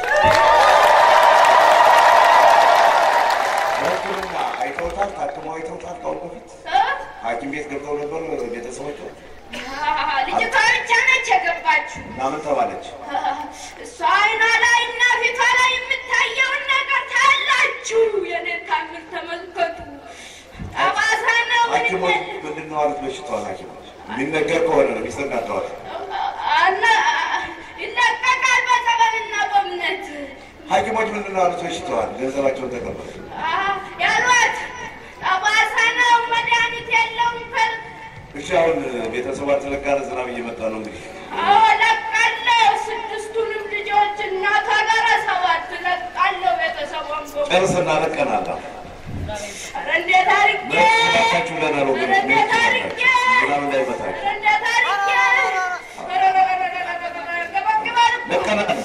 በሕክምና አይተውታል፣ ታክመው አይተውታል። ከአሁን በፊት እ? ሐኪም ቤት ገብተው ነበር ቤተሰቦቿ አዎ፣ ልጅቷ ብቻ ነች የገባችው። እና ምን ተባለች? እሷ አይኗ ላይ እና ፊቷ ላይ የምታየውን ነገር ታያላችሁ። የኔን ታምር ተመልከቱ። ጠባሳ ነው ምን ሐኪሞች ይል- ምንድን ነው አሉት? በሽታዋን ሐኪሞች የሚነገር ከሆነ ነው የሚሰናተዋል። አና- ይለቀቃል በጸበልና በእምነት ሐኪሞች ምንድን ነው አሉት? በሽታዋን ገንዘባቸውን ተቀበሉ። አ- ያሏት ጠባሳ ነው፣ መድኃኒት የለውም። ፈል- እሺ አሁን ቤተሰቧን ትለቃለ። ዝናብ እየመጣ ነው እንግዲህ አዎ ለቃለሁ። ስድስቱንም ልጆች እናቷ ጋር ሰባት ለቃለሁ። ቤተሰቧን በሙሉ ጨርስና ለቀናላ ኧረ እንዴት አድርጌ መታችሁ ለናል ኧረ ወገኖች እንዴት አድርጌ ዝናብ እንዳይመታችሁ ኧረ እንዴት አድርጌ ኧረ ኧረ ኧረ ኧረ ኧረ ኧረ ገበግባል እኮ። ለቀናል።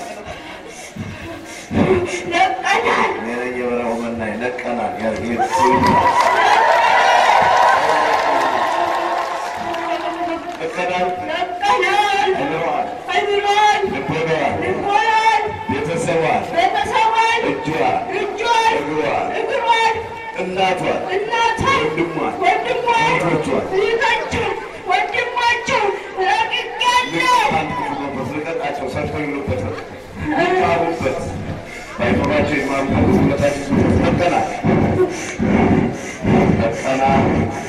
ለቀናል እኔ ነኝ የበረሃው መናኝ ለቀናል። ያ ጌት ለቀናል። ለቀናል አይምሮዋል፣ አይምሮን ልቦናዋል፣ ልቦናን ቤተሰቧን፣ ቤተሰቧን እጇን፣ እጇን እግሯን፣ እግሯን እናቷን፣ እናቷን ወንድሟን፣ ወንድሟን እህቶቿን እህቶቿን ወንድሞቿን ረግጌያለሁ። ልቀጣቸው፣ ሰርተው ይሉበት፣ ይማሩበት፣ ባይኖራቸው ይማሩበት፣ ጉልበታቸው ለቀናል፣ ለቀናል፣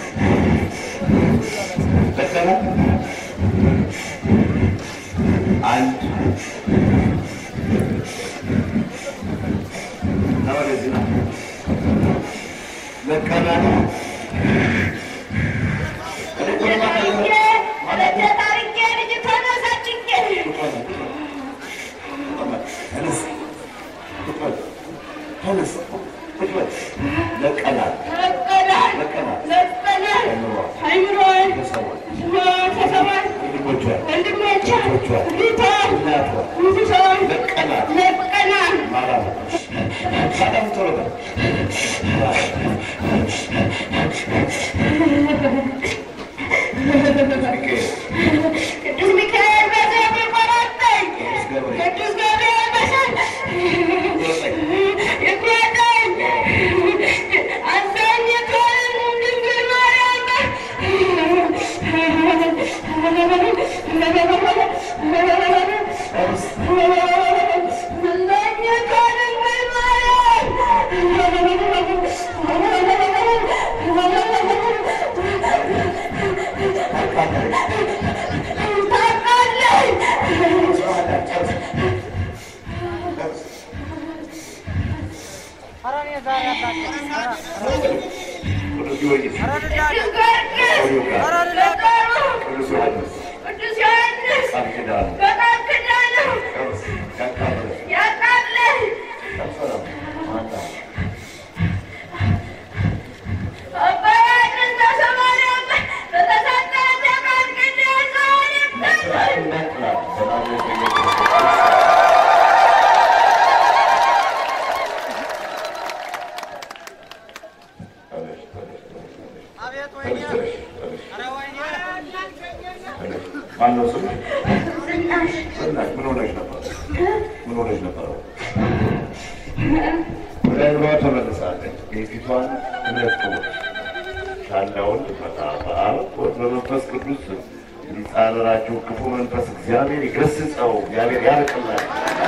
ለቀናል። አንድ እና ወደዚህ ነው ለቀናል። አድርጌ ረዳት አድርጌ ልጅቷን አሳድጌ ለቀናል ለቀናል ለቀናል አይምሮን ቤተሰቧን ወንድሞቿን ወንድሞቿን እህቶቿን እህቷን እናቷን እህቶቿን ለቀናል ለቀናል ማለት ነው። በጣም ጥሩ ነው። ቅዱስ ሚካኤል በሰይፍ ይቆረጠኝ ቅዱስ ገብርኤል በሰይፍ ይቁረጠኝ አዛኝቷን ድንግል ማርያም አዛኝቷን ድንግል ኧረ እኔ ዛሬ አላውቅም። ቅዱስ ጊዮርጊስ፣ ኧረ ልዳን ቅዱስ ጊዮርጊስ ኧረ ልዳን ቅዱስ ዮሐንስ፣ ቅዱስ ዮሐንስ ማነው ስምሽ? ዝናሽ ዝናሽ ምን ሆነሽ ነበር? ምን ሆነሽ ነበር? ወደ አይምሯ ተመልሳለች። የፊቷን እምነት ቅቡት ሻላውን ልፈታ በአብ ወልድ በመንፈስ ቅዱስ ሊጻረራችሁ ክፉ መንፈስ እግዚአብሔር ይገስጸው፣ እግዚአብሔር ያርቅላል።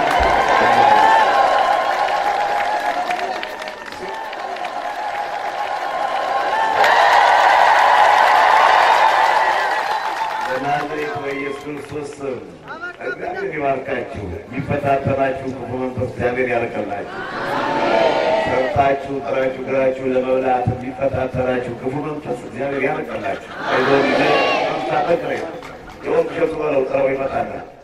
በናዝሬቱ በኢየሱስ ክርስቶስ ስም እግዚአብሔር ይባርካችሁ። የሚፈታተናችሁ ክፉ መንፈስ እግዚአብሔር ያርቅላችሁ። ሰርታችሁ ጥራችሁ ግራችሁ ለመብላት የሚፈታተናችሁ ክፉ መንፈስ እግዚአብሔር ያርቅላችሁ። አይዞህ ልጄ፣ ታጠቅሬ የወንቅ ሸቱ በለው ጥረው ይመጣናል